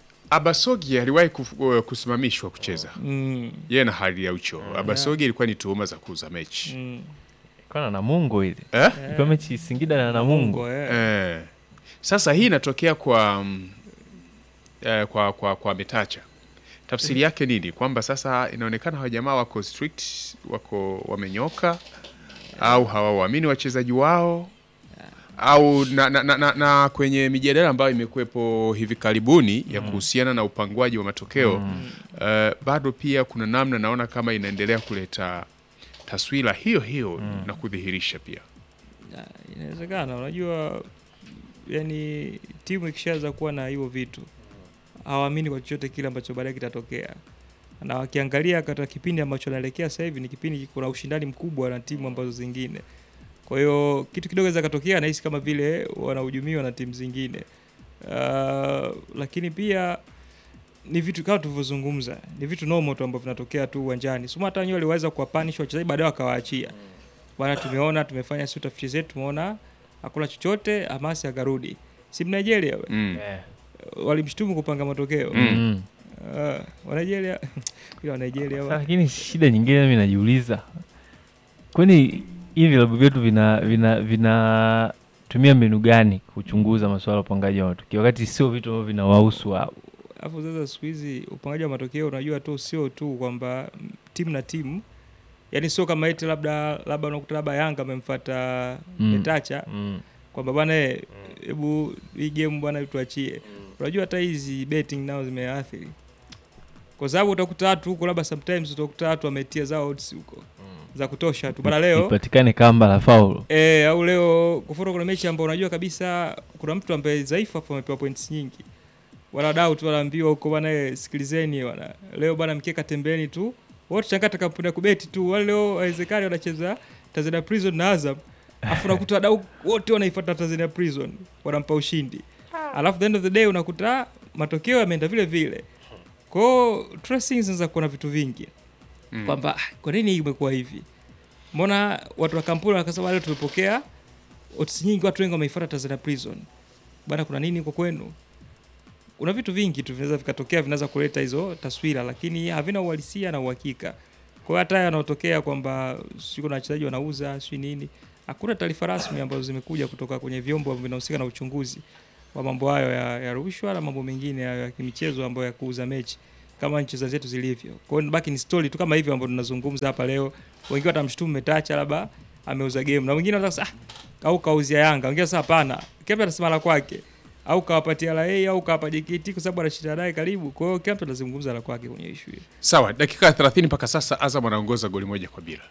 A: Abasogi aliwahi kuf, uh, kusimamishwa kucheza
B: Mm.
A: yeye na hali ya ucho. Abasogi ilikuwa ni tuhuma za kuuza mechi
B: Mm.
U: Ilikuwa na Namungo ile
A: eh?
U: ilikuwa mechi Singida na Namungo
A: Eh. Sasa hii inatokea kwa mm, eh, kwa kwa kwa Metacha. Tafsiri yake nini? Kwamba sasa inaonekana hawa jamaa wako strict, wako wamenyoka au hawawaamini wachezaji wao au na, na, na, na, na kwenye mijadala ambayo imekuwepo hivi karibuni ya kuhusiana na upanguaji wa matokeo eh, bado pia kuna namna naona kama inaendelea kuleta taswira hiyo hiyo na kudhihirisha pia
B: Ya, inawezekana unajua yani timu ikishaanza kuwa na hivyo vitu hawaamini kwa chochote kile ambacho baadaye kitatokea na wakiangalia katika kipindi ambacho naelekea sasa hivi ni kipindi kuna ushindani mkubwa na timu ambazo zingine kwa hiyo kitu kidogo inaweza katokea nahisi kama vile wanahujumiwa na timu zingine uh, lakini pia ni vitu kama tulivyozungumza ni vitu normal tu ambavyo vinatokea tu uwanjani suma hata wenyewe waliweza kuwapanish wachezaji baadaye wakawaachia bwana tumeona tumefanya si utafiti zetu tumeona hakuna chochote hamasi akarudi si Nigeria we?
A: Mm.
B: walimshtumu kupanga matokeo
U: Mm.
B: uh, wa Nigeria ila wa Nigeria
U: Sasa lakini shida nyingine mimi najiuliza kwani hivi vilabu vyetu vina vina vinatumia mbinu gani kuchunguza masuala ya upangaji wa matukio wakati sio vitu ambavyo vinawahusu wao
B: alafu sasa siku hizi upangaji wa matokeo unajua tu sio tu kwamba mm, timu na timu yani sio kama eti labda labda unakuta labda Yanga amemfuata
U: Mm.
B: Metacha
U: Mm.
B: kwamba bwana eh, hebu hii game bwana tuachie unajua hata hizi betting nao zimeathiri kwa sababu utakuta watu huko labda sometimes utakuta watu wametia zao odds huko za kutosha tu bana leo
U: ipatikane kamba la faulu
B: Eh, au leo kufuru kuna mechi ambayo unajua kabisa kuna mtu ambaye dhaifu hapo amepewa points nyingi. Wanadau tu wanaambiwa huko bwana eh, sikilizeni bwana. Leo bwana mkeka tembeni tu. Wote changata kampuni ya kubeti tu. Wale leo haiwezekani wanacheza Tanzania Prison na Azam. Alafu unakuta wadau wote wanaifuata Tanzania Prison wanampa ushindi. Alafu the end of the day unakuta matokeo yameenda vile vile. kwao tracing zinaweza kuona vitu vingi
A: Mm.
B: kwamba "Ah, kwa nini hii imekuwa hivi mbona watu wa kampuni wakasema leo tumepokea otisi nyingi watu wengi wameifuata Tanzania Prison bana kuna nini kwa kwenu kuna vitu vingi tu vinaweza vikatokea vinaweza kuleta hizo taswira lakini havina uhalisia na uhakika kwa hiyo hata haya yanaotokea kwamba sio kuna wachezaji wanauza sio nini hakuna taarifa rasmi ambazo zimekuja kutoka kwenye vyombo ambavyo vinahusika na uchunguzi wa mambo hayo ya, ya rushwa na mambo mengine ya, ya kimichezo ambayo ya kuuza mechi kama nchi za zetu zilivyo. Kwa hiyo baki ni story tu kama hivyo ambayo tunazungumza hapa leo. Wengine watamshutumu Metacha labda ameuza game na wengine wanasema ah, au kauzia Yanga. Wengine sasa hapana. Kila anasema la kwake. Au kawapatia LA au kawapa JKT kwa sababu anashinda naye karibu. Kwa hiyo kila mtu anazungumza la kwake kwenye issue hiyo.
A: Sawa, dakika 30 mpaka sasa Azam anaongoza goli moja kwa bila.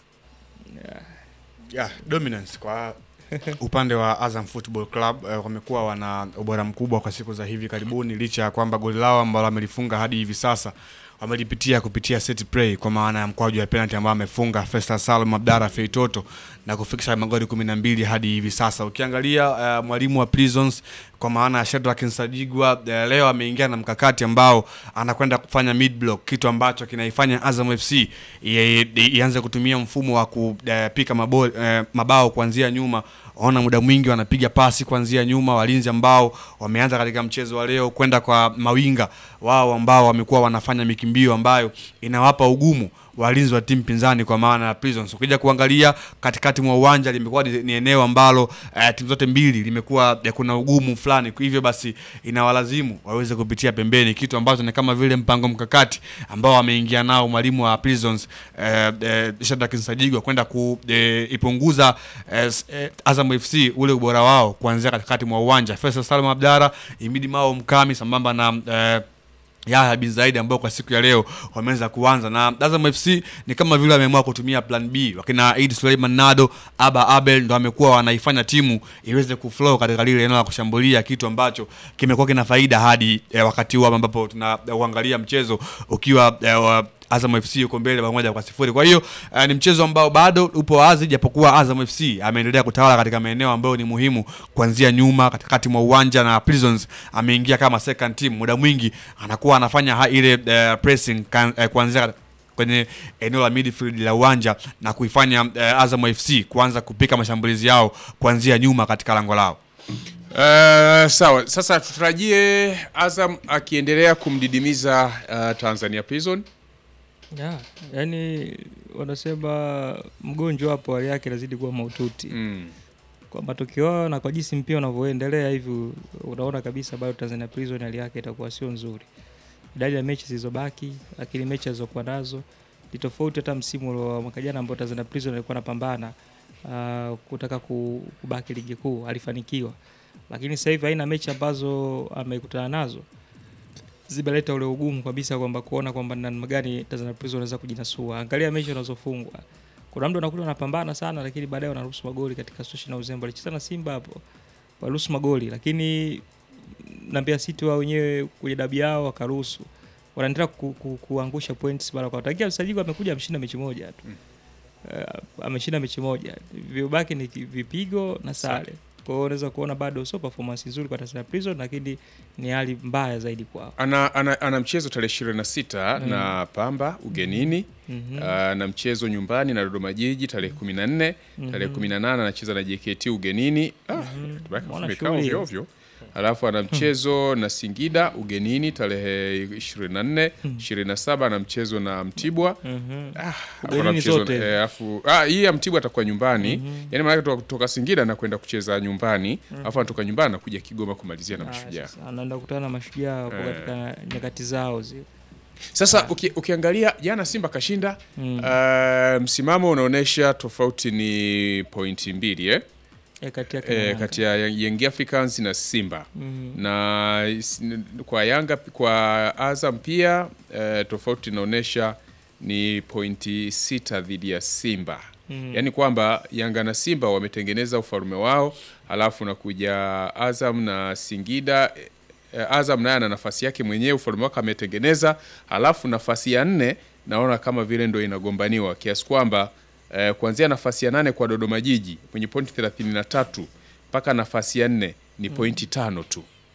D: yeah, dominance kwa upande wa Azam Football Club eh, wamekuwa wana ubora mkubwa kwa siku za hivi karibuni, licha ya kwamba goli lao ambalo wamelifunga hadi hivi sasa wamelipitia kupitia set play kwa maana ya mkwaju wa penalty ambao amefunga Festus Salum Abdara Feitoto na kufikisha magoli kumi na mbili hadi hivi sasa. Ukiangalia uh, mwalimu wa Prisons kwa maana ya Shedrack Nsajigwa uh, leo ameingia na mkakati ambao anakwenda kufanya mid block, kitu ambacho kinaifanya Azam FC i- i- ianze kutumia mfumo wa kupika mabao, uh, mabao kuanzia nyuma ona muda mwingi wanapiga pasi kuanzia nyuma, walinzi ambao wameanza katika mchezo wa leo kwenda kwa mawinga wao ambao wamekuwa wanafanya mikimbio ambayo inawapa ugumu walinzi wa timu pinzani kwa maana ya Prisons. Ukija kuangalia katikati mwa uwanja limekuwa ni, ni eneo ambalo eh, timu zote mbili limekuwa eh, kuna ugumu fulani, hivyo basi inawalazimu waweze kupitia pembeni, kitu ambacho ni kama vile mpango mkakati ambao ameingia nao mwalimu wa Prisons eh, eh, Shadrack Nsajigwa kwenda kuipunguza eh, s- eh, Azam FC ule ubora wao kuanzia katikati mwa uwanja. Faisal Salum Abdara, Imidi Mao Mkami sambamba na eh, Yahya bin Zaidi ambao kwa siku ya leo wameweza kuanza na Azam FC ni kama vile wameamua kutumia plan B. Wakina Eid Suleiman Nado, Aba Abel ndo wamekuwa wanaifanya timu iweze kuflow katika lile eneo la kushambulia, kitu ambacho kimekuwa kina faida hadi eh, wakati huu ambapo tunauangalia mchezo ukiwa eh, wa Azam FC yuko mbele bao moja kwa sifuri. Kwa hiyo uh, ni mchezo ambao bado upo wazi, japokuwa Azam FC ameendelea kutawala katika maeneo ambayo ni muhimu, kuanzia nyuma, katikati mwa uwanja, na Prisons ameingia kama second team. Muda mwingi anakuwa anafanya ha, ile uh, pressing kan, uh, kuanzia kwenye eneo la midfield la uwanja na kuifanya uh, Azam FC kuanza kupika mashambulizi yao kuanzia nyuma katika lango lao.
A: Uh, sawa, sasa tutarajie Azam akiendelea kumdidimiza uh, Tanzania Prison.
B: Yeah, yani wanasema mgonjwa hapo hali yake inazidi kuwa mahututi
A: mm.
B: Kwa matokeo hayo na kwa jinsi mpira unavyoendelea hivi, unaona kabisa bado Tanzania Prison hali yake itakuwa sio nzuri. Idadi ya mechi zilizobaki, lakini mechi alizokuwa nazo ni tofauti hata msimu wa mwaka jana ambao Tanzania Prison alikuwa anapambana uh, kutaka ku- kubaki ligi kuu, alifanikiwa, lakini sasa hivi haina mechi ambazo amekutana nazo zimeleta ule ugumu kabisa kwamba kuona kwamba ni namna gani Tanzania Prison wanaweza kujinasua. Angalia mechi wanazofungwa. Kuna mtu anakuta anapambana sana lakini baadaye wanaruhusu magoli katika situation na uzembe. Alicheza na Simba hapo. Waliruhusu magoli lakini na Mbeya City wao wenyewe kwenye dabi yao wakaruhusu. Wanaendelea ku, ku, kuangusha points mara kwa mara. Tangia msajili amekuja ameshinda mechi moja tu. Uh, ameshinda mechi moja. Vibaki ni ki- vipigo na sare. Kwa hiyo unaweza kuona bado sio performance nzuri kwa Tanzania Prison lakini ni hali mbaya zaidi kwao.
A: Ana, ana, ana mchezo tarehe 26
B: Mm.
A: na Pamba ugenini
B: Mhm.
A: uh, na mchezo nyumbani na Dodoma Jiji tarehe 14 tarehe
B: Mhm.
A: 18 anacheza na JKT ugenini ah, tubaki
B: Mbona
A: tumekaa
B: shughuli
A: ovyo
B: hiyo?
A: ovyo. Alafu ana mchezo na Singida ugenini tarehe 24 27 na mchezo na Mtibwa
B: Mhm.
A: ah,
B: Ugenini
A: ana mchezo
B: zote.
A: eh, alafu ah, hii ya Mtibwa atakuwa nyumbani
B: Mhm.
A: yani maana kutoka, kutoka Singida na kwenda kucheza nyumbani
B: Mhm.
A: alafu anatoka nyumbani anakuja Kigoma kumalizia na
B: Ah,
A: Mashujaa
B: sasa anaenda kukutana na mashujaa hapo
A: Eh.
B: katika nyakati zao zile.
A: Sasa uki, ukiangalia jana Simba kashinda
B: Mm.
A: uh, msimamo unaonyesha tofauti ni pointi mbili eh?
B: Eh, kati yake na
A: Eh,
B: Yanga.
A: kati ya Young Africans na Simba
B: Mhm.
A: na is- n- kwa Yanga kwa Azam pia eh, tofauti inaonyesha ni pointi sita dhidi ya Simba
B: Mhm.
A: yaani kwamba Yanga na Simba wametengeneza ufalme wao, halafu nakuja Azam na Singida eh, Azam naye ana nafasi yake mwenyewe, ufalme wake ametengeneza, halafu nafasi ya nne naona kama vile ndo inagombaniwa kiasi kwamba eh, kuanzia nafasi ya nane kwa Dodoma Jiji mwenye pointi 33 mpaka nafasi ya nne ni
B: Mm.
A: pointi tano tu.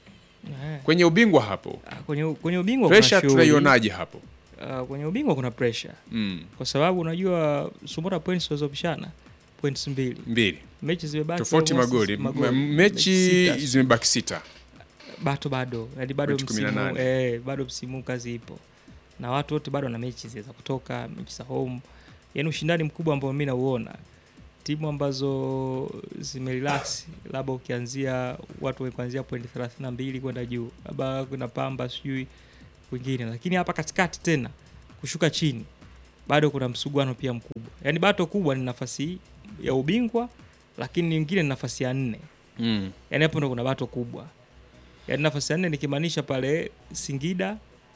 B: Eh.
A: Kwenye ubingwa hapo
B: kwenye, kwenye ubingwa kuna
A: pressure
B: shughuli.
A: tunaionaje hapo?
B: Uh, kwenye ubingwa kuna pressure
A: Mm.
B: kwa sababu unajua Sumora points walizopishana points mbili
A: Mbili.
B: mechi zimebaki
A: Tofauti
B: almost
A: magoli.
B: magoli.
A: M- Mechi
B: sita.
A: zimebaki sita.
B: bato bado yani bado
A: Mechi kumi na
B: msimu
A: nane.
B: eh, bado msimu kazi ipo na watu wote bado na mechi za kutoka mechi za home yani ushindani mkubwa ambao mimi nauona timu ambazo zimerelax labda ukianzia watu wa kuanzia point 32 kwenda juu labda kuna pamba sijui wengine lakini hapa katikati tena kushuka chini bado kuna msuguano pia mkubwa yani bato kubwa ni nafasi ya ubingwa lakini nyingine ni nafasi ya nne
A: Mm.
B: yani hapo ndo kuna bato kubwa yani nafasi ya nne nikimaanisha pale Singida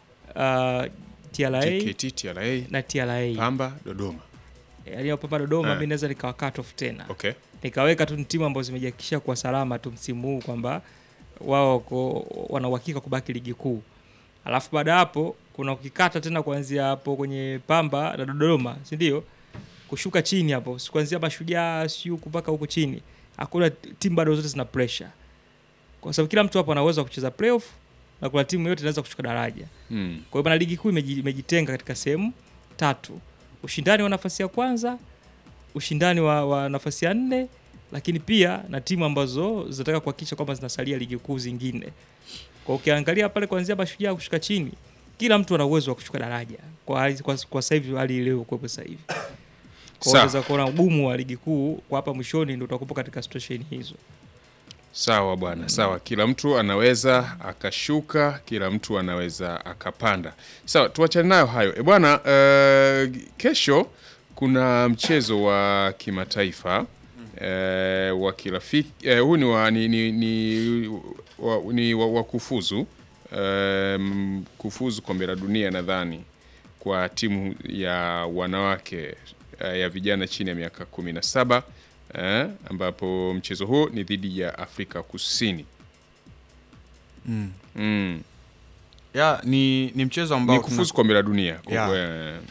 B: uh, TRA
A: JKT, TRA,
B: na TRA
A: Pamba, Dodoma.
B: yani hapo Pamba Dodoma
A: Eh.
B: mimi naweza nikawa cut off tena
A: Okay.
B: nikaweka tu ni timu ambazo zimejihakikisha kwa salama tu msimu huu kwamba wao wako wana uhakika kubaki ligi kuu alafu baada ya hapo kuna ukikata tena kuanzia hapo kwenye Pamba na Dodoma si ndio kushuka chini hapo si kuanzia Mashujaa si huku mpaka huku chini hakuna timu bado zote zina pressure kwa sababu kila mtu hapo ana uwezo wa kucheza playoff na kuna timu yote inaweza kushuka daraja
A: Mm.
B: kwa hiyo bana ligi kuu imeji- imejitenga katika sehemu tatu ushindani wa nafasi ya kwanza ushindani wa, wa nafasi ya nne lakini pia na timu ambazo zinataka kuhakikisha kwamba zinasalia ligi kuu zingine kwa ukiangalia pale kuanzia mashujaa kushuka chini kila mtu ana uwezo wa kushuka daraja kwa, hali- kwa, kwa sasa hivi hali ilio kuwepo sasa hivi kwa
A: Sawa.
B: unaweza kuona ugumu wa ligi kuu kwa hapa mwishoni ndio utakupo katika situation hizo
A: Sawa bwana, sawa. Kila mtu anaweza akashuka, kila mtu anaweza akapanda. Sawa, tuachane nayo hayo. E bwana, eh, kesho kuna mchezo wa kimataifa eh, wa kirafiki eh, huu ni wa ni, ni, ni, wa, ni wa, wa kufuzu eh, m- kufuzu kombe la dunia nadhani kwa timu ya wanawake eh, ya vijana chini ya miaka kumi na saba eh, ambapo mchezo huo ni dhidi ya Afrika Kusini.
D: Mm.
A: Mm.
D: ya ni, ni mchezo ambao
A: Ni kufuzu kombe la dunia kwa-
D: Ya.
A: eh,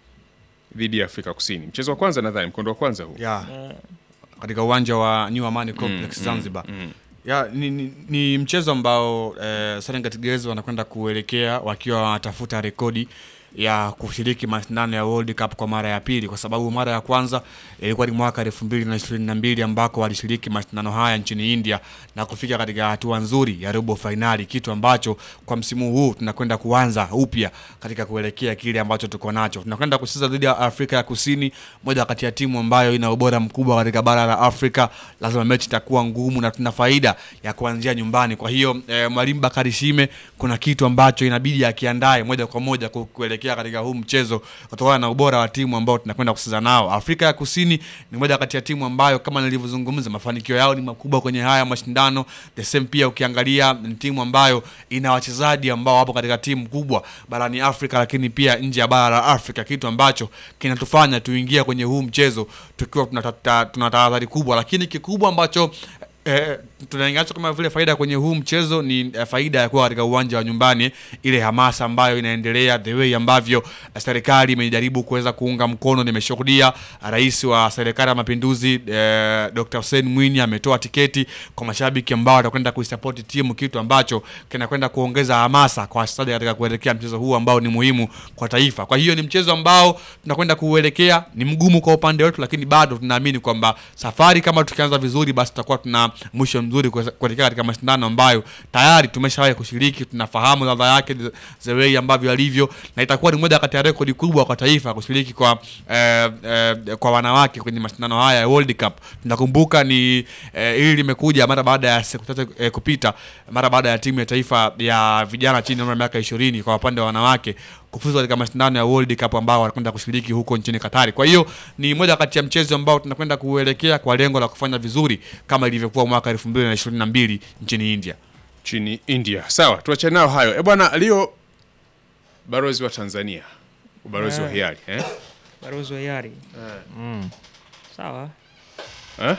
A: dhidi ya Afrika Kusini. Mchezo wa kwanza nadhani mkondo wa kwanza huu.
D: ya katika uwanja wa New Amani Complex
A: Mm, mm,
D: Zanzibar.
A: mm.
D: Ya, ni, ni, ni mchezo ambao eh, Serengeti Girls wanakwenda kuelekea wakiwa wanatafuta rekodi ya kushiriki mashindano ya World Cup kwa mara ya pili, kwa sababu mara ya kwanza ilikuwa ni mwaka elfu mbili na ishirini na mbili ambako walishiriki mashindano haya nchini India na kufika katika hatua nzuri ya robo fainali, kitu ambacho kwa msimu huu tunakwenda kuanza upya katika kuelekea kile ambacho tuko nacho. Tunakwenda kucheza dhidi ya Afrika ya Kusini, moja kati ya timu ambayo ina ubora mkubwa katika bara la Afrika. Lazima mechi itakuwa ngumu na tuna faida ya kuanzia nyumbani. Kwa hiyo eh, mwalimu Bakari Shime kuna kitu ambacho inabidi akiandae moja kwa moja ku- kuelekea katika huu mchezo kutokana na ubora wa timu ambao tunakwenda kucheza nao. Afrika ya Kusini ni moja kati ya timu ambayo kama nilivyozungumza, mafanikio yao ni makubwa kwenye haya mashindano. The same pia ukiangalia ni timu ambayo ina wachezaji ambao wapo katika timu kubwa barani Afrika, lakini pia nje ya bara la Afrika, kitu ambacho kinatufanya tuingie kwenye huu mchezo tukiwa tunata- tuna tahadhari kubwa, lakini kikubwa ambacho Eh, tunaingacho kama vile faida kwenye huu mchezo ni eh, faida ya kuwa katika uwanja wa nyumbani, ile hamasa ambayo inaendelea, the way ambavyo eh, serikali imejaribu kuweza kuunga mkono. Nimeshuhudia rais wa serikali ya mapinduzi eh, Dr. Hussein Mwinyi ametoa tiketi kwa mashabiki ambao watakwenda kuisupport timu, kitu ambacho kinakwenda kuongeza hamasa kwa wachezaji katika kuelekea mchezo huu ambao ni muhimu kwa taifa. Kwa hiyo ni mchezo ambao tunakwenda kuuelekea, ni mgumu kwa upande wetu, lakini bado tunaamini kwamba safari kama tukianza vizuri, basi tutakuwa tuna mwisho mzuri kuweza- kuelekea katika mashindano ambayo tayari tumeshawahi kushiriki, tunafahamu ladha yake, the- the way ambavyo alivyo, na itakuwa ni moja kati ya rekodi kubwa kwa taifa kushiriki kwa eh, eh, kwa wanawake kwenye mashindano haya ya World Cup. Tunakumbuka ni eh, hili limekuja mara baada ya siku tatu eh, kupita, mara baada ya timu ya taifa ya vijana chini ya umri wa miaka 20 kwa upande wa wanawake kufuzu katika mashindano ya World Cup ambao wanakwenda kushiriki huko nchini Katari. Kwa hiyo ni moja kati ya mchezo ambao tunakwenda kuelekea kwa lengo la kufanya vizuri kama ilivyokuwa mwaka 2022 nchini India.
A: Nchini India. Sawa, tuachane nayo hayo. E bwana, Leo balozi wa Tanzania, ubalozi wa
B: Eh.
A: hiari eh?
B: balozi wa hiari
A: Mm.
B: sawa
A: Eh?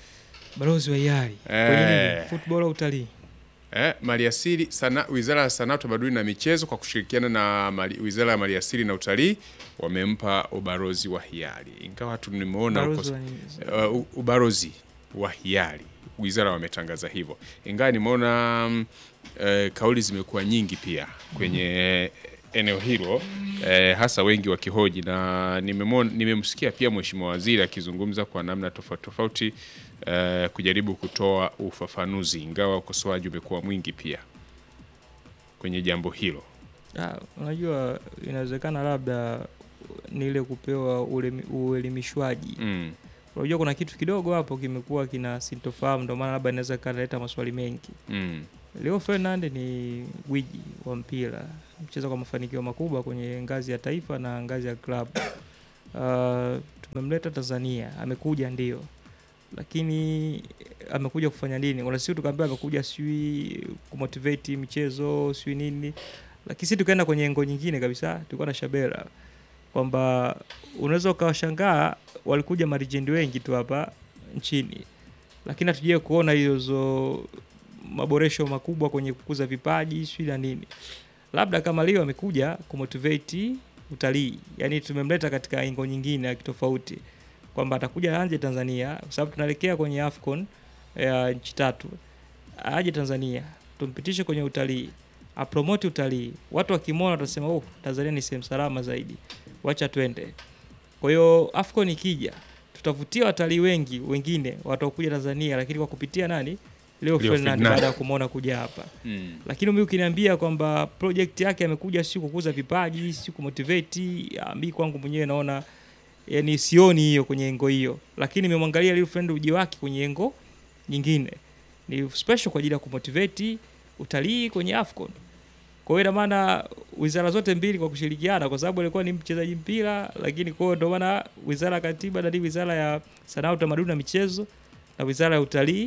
B: balozi wa hiari
A: Eh.
B: kwenye nini football au utalii
A: Eh, maliasili sana, Wizara ya Sanaa, Utamaduni na Michezo kwa kushirikiana na mali, Wizara ya Maliasili na Utalii wamempa ubalozi wa hiari, ingawa tu nimeona
B: Ubalozi
A: uko-
B: wa nini?
A: uh, u- ubalozi wa hiari, wizara wametangaza hivyo, ingawa nimeona mm, eh, kauli zimekuwa nyingi pia kwenye eneo hilo eh, hasa wengi wakihoji na nimemwona- nimemsikia pia mheshimiwa waziri akizungumza kwa namna tofauti tofauti eh, kujaribu kutoa ufafanuzi, ingawa ukosoaji umekuwa mwingi pia kwenye jambo hilo.
B: Ah, unajua inawezekana labda ni ile kupewa ulemi- uelimishwaji
A: Mm.
B: unajua kuna kitu kidogo hapo kimekuwa kina sintofahamu ndio maana labda inaweza kaleta maswali mengi
A: Mm.
B: Leo Ferdinand ni gwiji wa mpira, mcheza kwa mafanikio makubwa kwenye ngazi ya taifa na ngazi ya klabu. Uh, tumemleta Tanzania, amekuja ndio, lakini amekuja kufanya nini? Kuna siku tukaambia amekuja sijui kumotivate michezo sijui nini, lakini sisi tukaenda kwenye engo nyingine kabisa, tulikuwa na Shabera kwamba unaweza ukawashangaa walikuja marijendi wengi tu hapa nchini, lakini hatujai kuona hizo maboresho makubwa kwenye kukuza vipaji sijui na nini. Labda kama leo amekuja kumotivate utalii, yani tumemleta katika engo nyingine ya kitofauti, kwamba atakuja anje Tanzania kwa sababu tunaelekea kwenye AFCON ya nchi tatu, aje Tanzania tumpitishe kwenye utalii, apromote utalii. Watu wakimwona watasema oh, Tanzania ni sehemu salama zaidi, wacha twende. Kwa hiyo AFCON ikija tutavutia watalii wengi wengine watakuja Tanzania, lakini kwa kupitia nani? Leo
A: Leo
B: Ferdinand
A: Ferdinand.
B: baada ya kumwona kuja hapa
A: Mm.
B: lakini mimi ukiniambia kwamba project yake amekuja si kukuza vipaji si kumotivate, ah, mi kwangu mwenyewe naona yani sioni hiyo kwenye engo hiyo, lakini nimemwangalia Lil Friend uji wake kwenye engo nyingine ni special kwa ajili ya kumotivate utalii kwenye AFCON. Kwa hiyo ina maana wizara zote mbili kwa kushirikiana, kwa sababu alikuwa ni mchezaji mpira, lakini kwa hiyo ndio maana wizara ya katiba na wizara ya sanaa, utamaduni na michezo na wizara ya utalii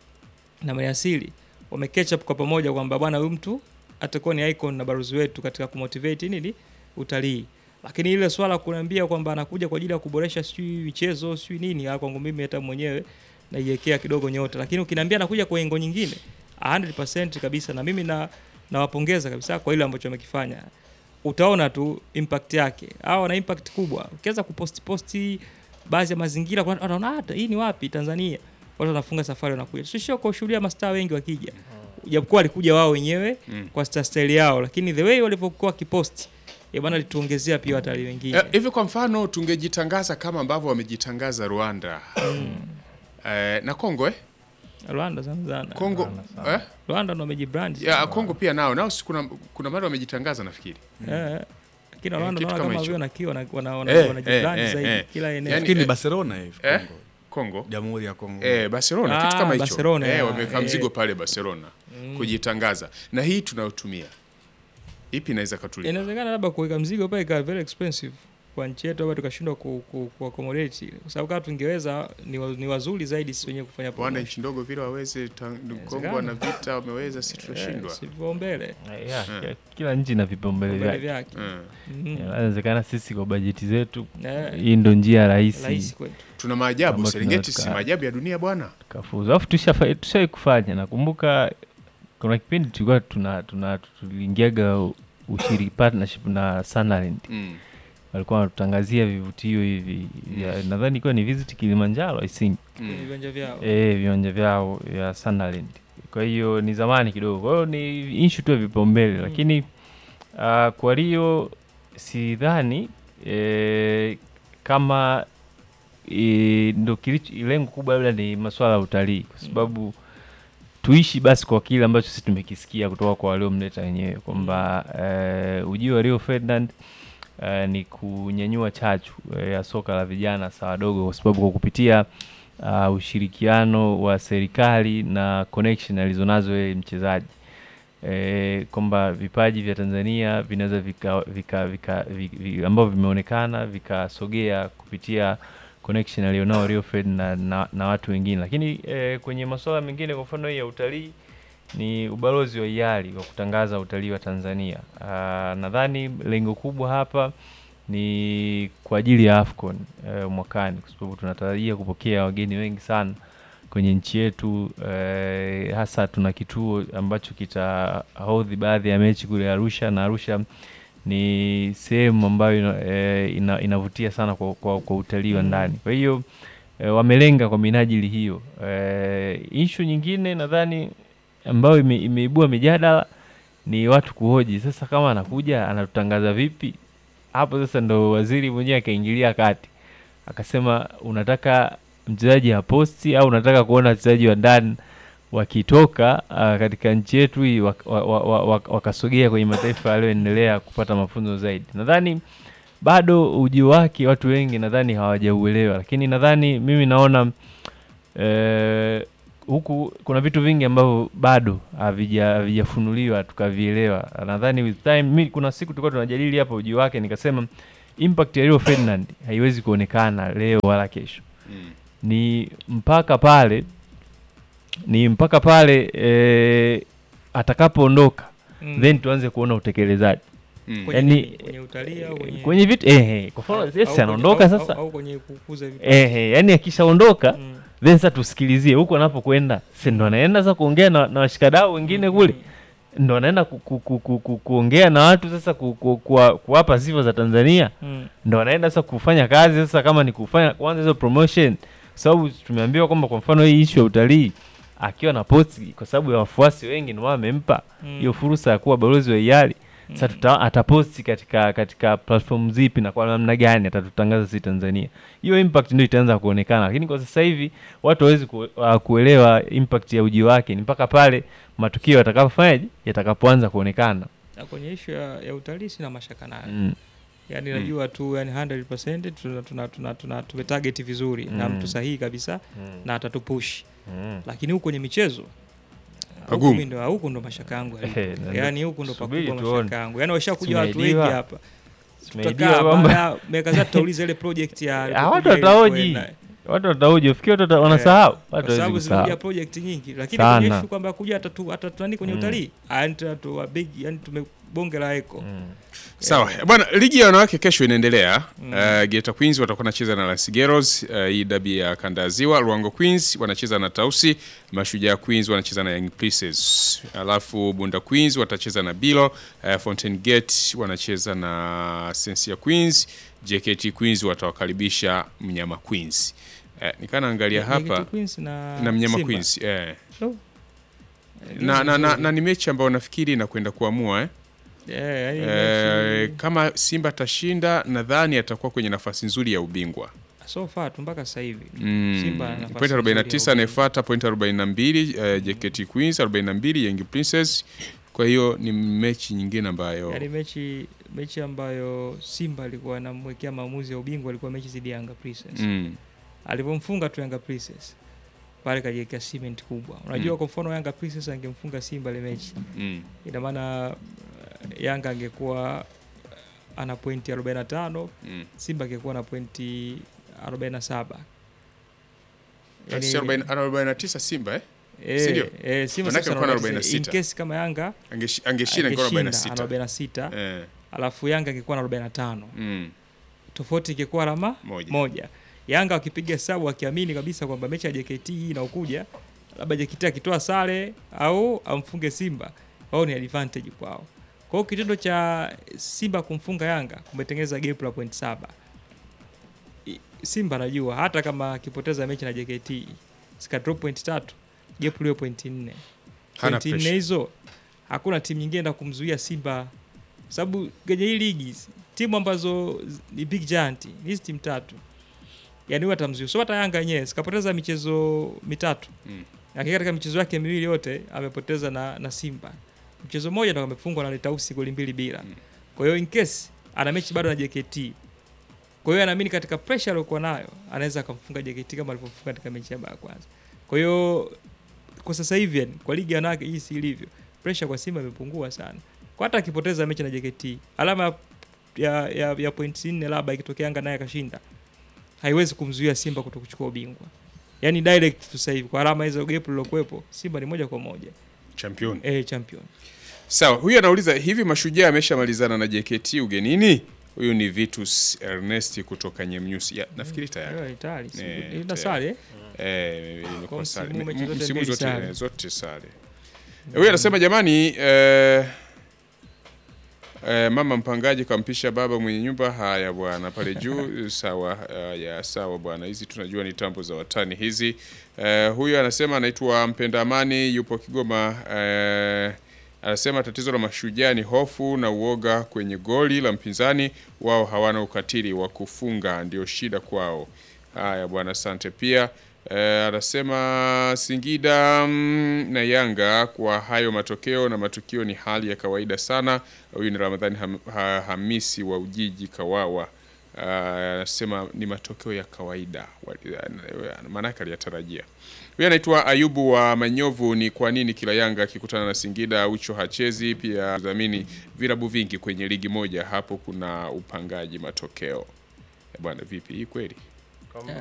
B: na maliasili wame catch up kwa pamoja kwamba bwana huyu mtu atakuwa ni icon na baruzi wetu katika kumotivate nini utalii. Lakini ile swala kuniambia kwamba anakuja kwa ajili ya kuboresha sijui michezo sijui nini, ah, kwangu mimi hata mwenyewe naiwekea kidogo nyota, lakini ukiniambia anakuja kwa engo nyingine 100% kabisa, na mimi na nawapongeza kabisa kwa ile ambacho wamekifanya. Utaona tu impact yake, hao wana impact kubwa. Ukianza kuposti posti baadhi ya mazingira, kwa wanaona hata hii ni wapi Tanzania, watu wanafunga safari wanakuja. Sio kushuhudia mastaa wengi wakija, japokuwa walikuja wao wenyewe
A: Mm.
B: kwa star style yao, lakini the way walivyokuwa wakiposti eh bwana, lituongezea pia watalii wengine.
A: Eh, Hivi kwa mfano tungejitangaza kama ambavyo wamejitangaza Rwanda eh, na Kongo eh?
B: Rwanda sana sana.
A: Kongo eh?
B: Rwanda ndo wamejibrand.
A: ya Kongo pia nao nao si kuna kuna mara wamejitangaza nafikiri
B: Eh, lakini
A: Eh,
B: Rwanda
A: kitu
B: naona
A: kama
B: kama
A: hicho.
B: vile wanakiwa wana- wana- wana-
A: Eh,
B: wanajibrand
A: eh, eh,
B: zaidi
A: eh.
B: kila eneo.
A: Yani,
D: Nafikiri ni
A: eh,
D: Barcelona hivi
A: eh?
D: Kongo.
A: Kongo
D: Jamhuri ya Kongo.
A: Eh, Barcelona kitu
B: Ah,
A: kama hicho.
B: Barcelona,
A: eh,
B: ya,
A: wameweka
B: eh.
A: mzigo pale Barcelona
B: Mm.
A: kujitangaza. Na hii tunayotumia ipi inaweza katulia?
B: Inawezekana labda kuweka mzigo pale ikawa very expensive kwa nchi yetu, labda tukashindwa ku, ku, ku accommodate ile. kwa sababu kama tungeweza ni, wa, ni wazuri zaidi sisi wenyewe kufanya
A: Bwana
B: promotion.
A: nchi ndogo vile waweze ta- Kongo
B: Inawezekana.
A: wana vita wameweza, si tunashindwa.
B: Eh, si vipaumbele.
U: Yeah,
A: Eh.
U: kila- kila nchi ina vipaumbele
B: Vipaumbele
U: vyake.
B: vyake.
A: Mm.
B: Mhm.
U: Inawezekana sisi kwa bajeti zetu
B: Eh.
U: hii ndo njia rahisi
B: Rahisi kwetu.
A: Tuna maajabu
U: ambayo
A: Serengeti,
U: tunaweza
A: si maajabu ya dunia bwana.
U: tukafuzu. Alafu tushafa- tushawai kufanya, nakumbuka kuna kipindi tulikuwa tuna, tuna tuliingiaga ushiri partnership na Sunderland
A: Mm.
U: walikuwa wanatutangazia vivutio hivi vya nadhani ilikuwa ni visit Kilimanjaro I think
B: Kwenye viwanja vyao.
U: eh, viwanja vyao vya Sunderland. Kwa hiyo ni zamani kidogo, kwa hiyo ni issue tu ya vipaumbele
B: Mm.
U: lakini uh, kwa Rio sidhani eh, kama e, ndo kilicho lengo kubwa labda ni masuala ya utalii kwa sababu tuishi basi kwa kile ambacho sisi tumekisikia kutoka kwa waliomleta wenyewe kwamba eh, ujio wa Rio Ferdinand eh, ni kunyanyua chachu eh, ya soka la vijana sa wadogo kwa sababu kwa kupitia uh, ushirikiano wa serikali na connection alizonazo yeye mchezaji e, kwamba vipaji vya Tanzania vinaweza vika, vika, vika, vika, vika, ambavyo vimeonekana vikasogea kupitia connection alionao Rio Ferdinand na, na, na watu wengine, lakini e, kwenye masuala mengine, kwa mfano hii ya utalii ni ubalozi wa hiari wa kutangaza utalii wa Tanzania. Ah, Nadhani lengo kubwa hapa ni kwa ajili ya AFCON eh, mwakani kwa sababu tunatarajia kupokea wageni wengi sana kwenye nchi yetu eh, hasa tuna kituo ambacho kitahodhi baadhi ya mechi kule Arusha na Arusha ni sehemu ambayo ina, eh, ina, inavutia sana kwa, kwa, kwa utalii wa
B: Mm.
U: ndani. Kwa hiyo eh, wamelenga kwa minajili hiyo. Eh, issue nyingine nadhani ambayo ime, imeibua mijadala ni watu kuhoji sasa, kama anakuja anatutangaza vipi? Hapo sasa ndo waziri mwenyewe akaingilia kati akasema, unataka mchezaji aposti au unataka kuona wachezaji wa ndani wakitoka uh, katika nchi yetu hii wak- wa- wa- wa- wa- wakasogea kwenye mataifa yaliyoendelea kupata mafunzo zaidi. Nadhani bado ujio wake watu wengi nadhani hawajauelewa, lakini nadhani mimi naona eh, huku kuna vitu vingi ambavyo bado havija havijafunuliwa tukavielewa. Nadhani with time, mi kuna siku tulikuwa tunajadili hapa ujio wake, nikasema impact ya Rio Ferdinand haiwezi kuonekana leo wala kesho
A: Mm.
U: ni mpaka pale ni mpaka pale eh, atakapoondoka
B: Mm.
U: then tuanze kuona utekelezaji
B: Mm.
U: yani
B: Kwenye- kwenye utalii au kwenye-
U: kwenye vitu eh, eh, kwa mfano
B: Au
U: yes,
B: kwenye-
U: anaondoka
B: au-
U: sasa
B: au- au kwenye kukuza vipaji.
U: eh, eh, yani akishaondoka
B: Mm.
U: then sasa tusikilizie huko anapokwenda si ndo anaenda sasa kuongea na, na washikadau wengine kule ndo anaenda ku, ku, ku, ku, ku, kuongea na watu sasa ku, ku, kuwa- kuwapa sifa za Tanzania
B: Mm.
U: ndo anaenda sasa kufanya kazi sasa kama ni kufanya kwanza hizo promotion kwa sababu tumeambiwa kwamba kwa mfano hii issue ya utalii akiwa na posti kwa sababu ya wafuasi wengi ndio wamempa
B: Mm.
U: hiyo fursa ya kuwa balozi wa hiari sasa tuta, ataposti katika katika platform zipi na kwa namna gani atatutangaza sisi Tanzania hiyo impact ndio itaanza kuonekana lakini kwa sasa hivi watu hawezi ku, uh, kuelewa impact ya uji wake ni mpaka pale matukio yatakapofanyaje yatakapoanza kuonekana
B: Na kwenye ishu ya, ya utalii sina mashaka nayo
U: Mm.
B: yaani
U: Mm.
B: najua tu yani 100% tuna, tuna, tuna, tuna tumetarget vizuri na
U: Mm.
B: mtu sahihi kabisa
U: Mm.
B: na atatupush
U: Mm.
B: lakini huku kwenye michezo huku
U: Pagumu.
B: mimi ndo huku ndo mashaka yangu yalipo.
U: Ehe, na ndo-
B: yaani huku ndo
U: subiri
B: pakubwa
U: tuone.
B: mashaka yangu yaani washakuja watu wengi
U: Tumeidiwa.
B: hapa
U: Tumeidiwa
B: tutakaa
U: kwamba-
B: baada ya miaka kadhaa tutauliza ile project ya
U: Ah, watu
B: alipokuja ile
U: wataoji
B: kwenda.
U: watu wataoji ufikiri watu wata- wanasahau watu
B: kwa
U: hawezi
B: sababu
U: kusahau
B: zimekuja project nyingi lakini kwenye
U: Sana.
B: issue kwamba kuja atatu atatutani kwenye
U: Mm.
B: utalii yani tu big yani tumebonge la eko
A: Sawa bwana, ligi ya wanawake kesho inaendelea.
B: Mm.
A: Uh, Geita Queens watakuwa wanacheza na Las Geros, uh, hii dabi ya kanda ya Ziwa. Ruango Queens wanacheza na Tausi, Mashujaa Queens wanacheza na Young Princess, alafu Bunda Queens watacheza na Bilo, uh, Fountain Gate wanacheza na Sensia Queens, JKT Queens watawakaribisha Mnyama Queens. Uh, nikaa naangalia
B: JKT
A: hapa
B: Queens na
A: na Mnyama
B: Simba.
A: Queens eh.
B: No.
A: na, na, na, na ni mechi ambayo nafikiri inakwenda kuamua eh?
B: Yeah, yani
A: Eh,
B: mechi-
A: kama Simba atashinda nadhani atakuwa kwenye nafasi nzuri ya ubingwa.
B: so far tu mpaka sasa hivi
A: Mm.
B: Simba ana nafasi
A: Point
B: nzuri ya
A: 49 anayefuata point 42 uh, JKT Queens 42 Young Princess. Kwa hiyo ni mechi nyingine ambayo
B: yaani mechi mechi ambayo Simba alikuwa anamwekea maamuzi ya ubingwa alikuwa mechi dhidi ya Yanga Princess.
A: Mm.
B: Alivyomfunga tu Yanga Princess pale kajiwekea cement kubwa. Unajua
A: Mm.
B: kwa mfano Yanga Princess angemfunga Simba ile mechi.
A: Mm.
B: Ina maana uh, Yanga angekuwa uh, ana pointi 45,
A: Mm.
B: Simba angekuwa na pointi 47.
A: Basi 40 ana 49 Simba eh?
B: Eh,
A: Si ndio?
B: eh, Simba
A: Manake
B: sasa
A: alikuwa na
B: ana 46. In
A: 46.
B: case kama Yanga
A: Angeshi- angeshinda ingekuwa
B: angeshinda,
A: 46.
B: ana 46.
A: Eh.
B: Alafu Yanga angekuwa na 45.
A: Mm.
B: Tofauti ingekuwa alama
A: Moja.
B: moja. Yanga wakipiga hesabu wakiamini kabisa kwamba mechi ya JKT hii inaokuja labda JKT akitoa sare au amfunge Simba, wao ni advantage kwao. Kwa hiyo kitendo cha Simba kumfunga Yanga kumetengeneza gap la point saba. I- Simba anajua hata kama akipoteza mechi na JKT sika drop point tatu, gap lio point nne.
A: Hana
B: Point nne
A: pressure.
B: hizo hakuna timu nyingine enda kumzuia Simba, sababu kwenye hii ligi timu ambazo z- ni big giant ni hizi timu tatu, yani huwa atamzuia. So hata Yanga yenyewe sikapoteza michezo mitatu
A: Mm.
B: lakini katika michezo yake miwili yote amepoteza na, na Simba. Mchezo mmoja ndo amefungwa na Letausi goli mbili bila. Kwa hiyo in case ana mechi bado na JKT. Kwa hiyo anaamini katika pressure aliyokuwa nayo anaweza akamfunga JKT kama alivyofunga katika mechi yake ya kwanza. Kwa hiyo kwa sasa hivi yani, kwa ligi ya wanawake jinsi ilivyo, pressure kwa Simba imepungua sana. Kwa hata akipoteza mechi na JKT, alama ya ya, ya point nne labda ikitokea Yanga naye akashinda, haiwezi kumzuia Simba kuto kuchukua ubingwa. Yaani direct tu sasa hivi kwa alama hizo gap lilokuwepo, Simba ni moja kwa moja
A: Champion.
B: eh, champion.
A: Sawa, huyu anauliza hivi mashujaa ameshamalizana na JKT ugenini? Huyu ni Vitus Ernest kutoka Nyemnyusi. Ya, nafikiri tayari.
B: Hiyo tayari, si-
A: Eh,
B: ina
A: tayari.
B: sare, eh?
A: Eh, imekuwa
B: Kwa
A: sare.
B: msimu mechi
A: M-
B: zote
A: Msimu
B: mbili
A: zote
B: sare.
A: zote sare. Huyu anasema jamani, eh, Eh, mama mpangaji kampisha baba mwenye nyumba. Haya bwana, pale juu sawa. Haya sawa bwana, hizi tunajua ni tambo za watani hizi. Eh, huyu anasema anaitwa Mpenda Amani, yupo Kigoma. Eh, anasema tatizo la mashujaa ni hofu na uoga kwenye goli la mpinzani. Wao hawana ukatili wa kufunga, ndio shida kwao. Haya bwana, asante pia. Eh, anasema Singida mm, na Yanga kwa hayo matokeo na matukio ni hali ya kawaida sana. Huyu ni Ramadhani ham, ha, Hamisi wa Ujiji Kawawa. Ah, Anasema ni matokeo ya kawaida, Wali- maanake aliyatarajia. Huyu anaitwa Ayubu wa Manyovu. Ni kwa nini kila Yanga akikutana na Singida Ucho hachezi? Pia dhamini vilabu vingi kwenye ligi moja, hapo kuna upangaji matokeo. Eh, Bwana vipi hii kweli?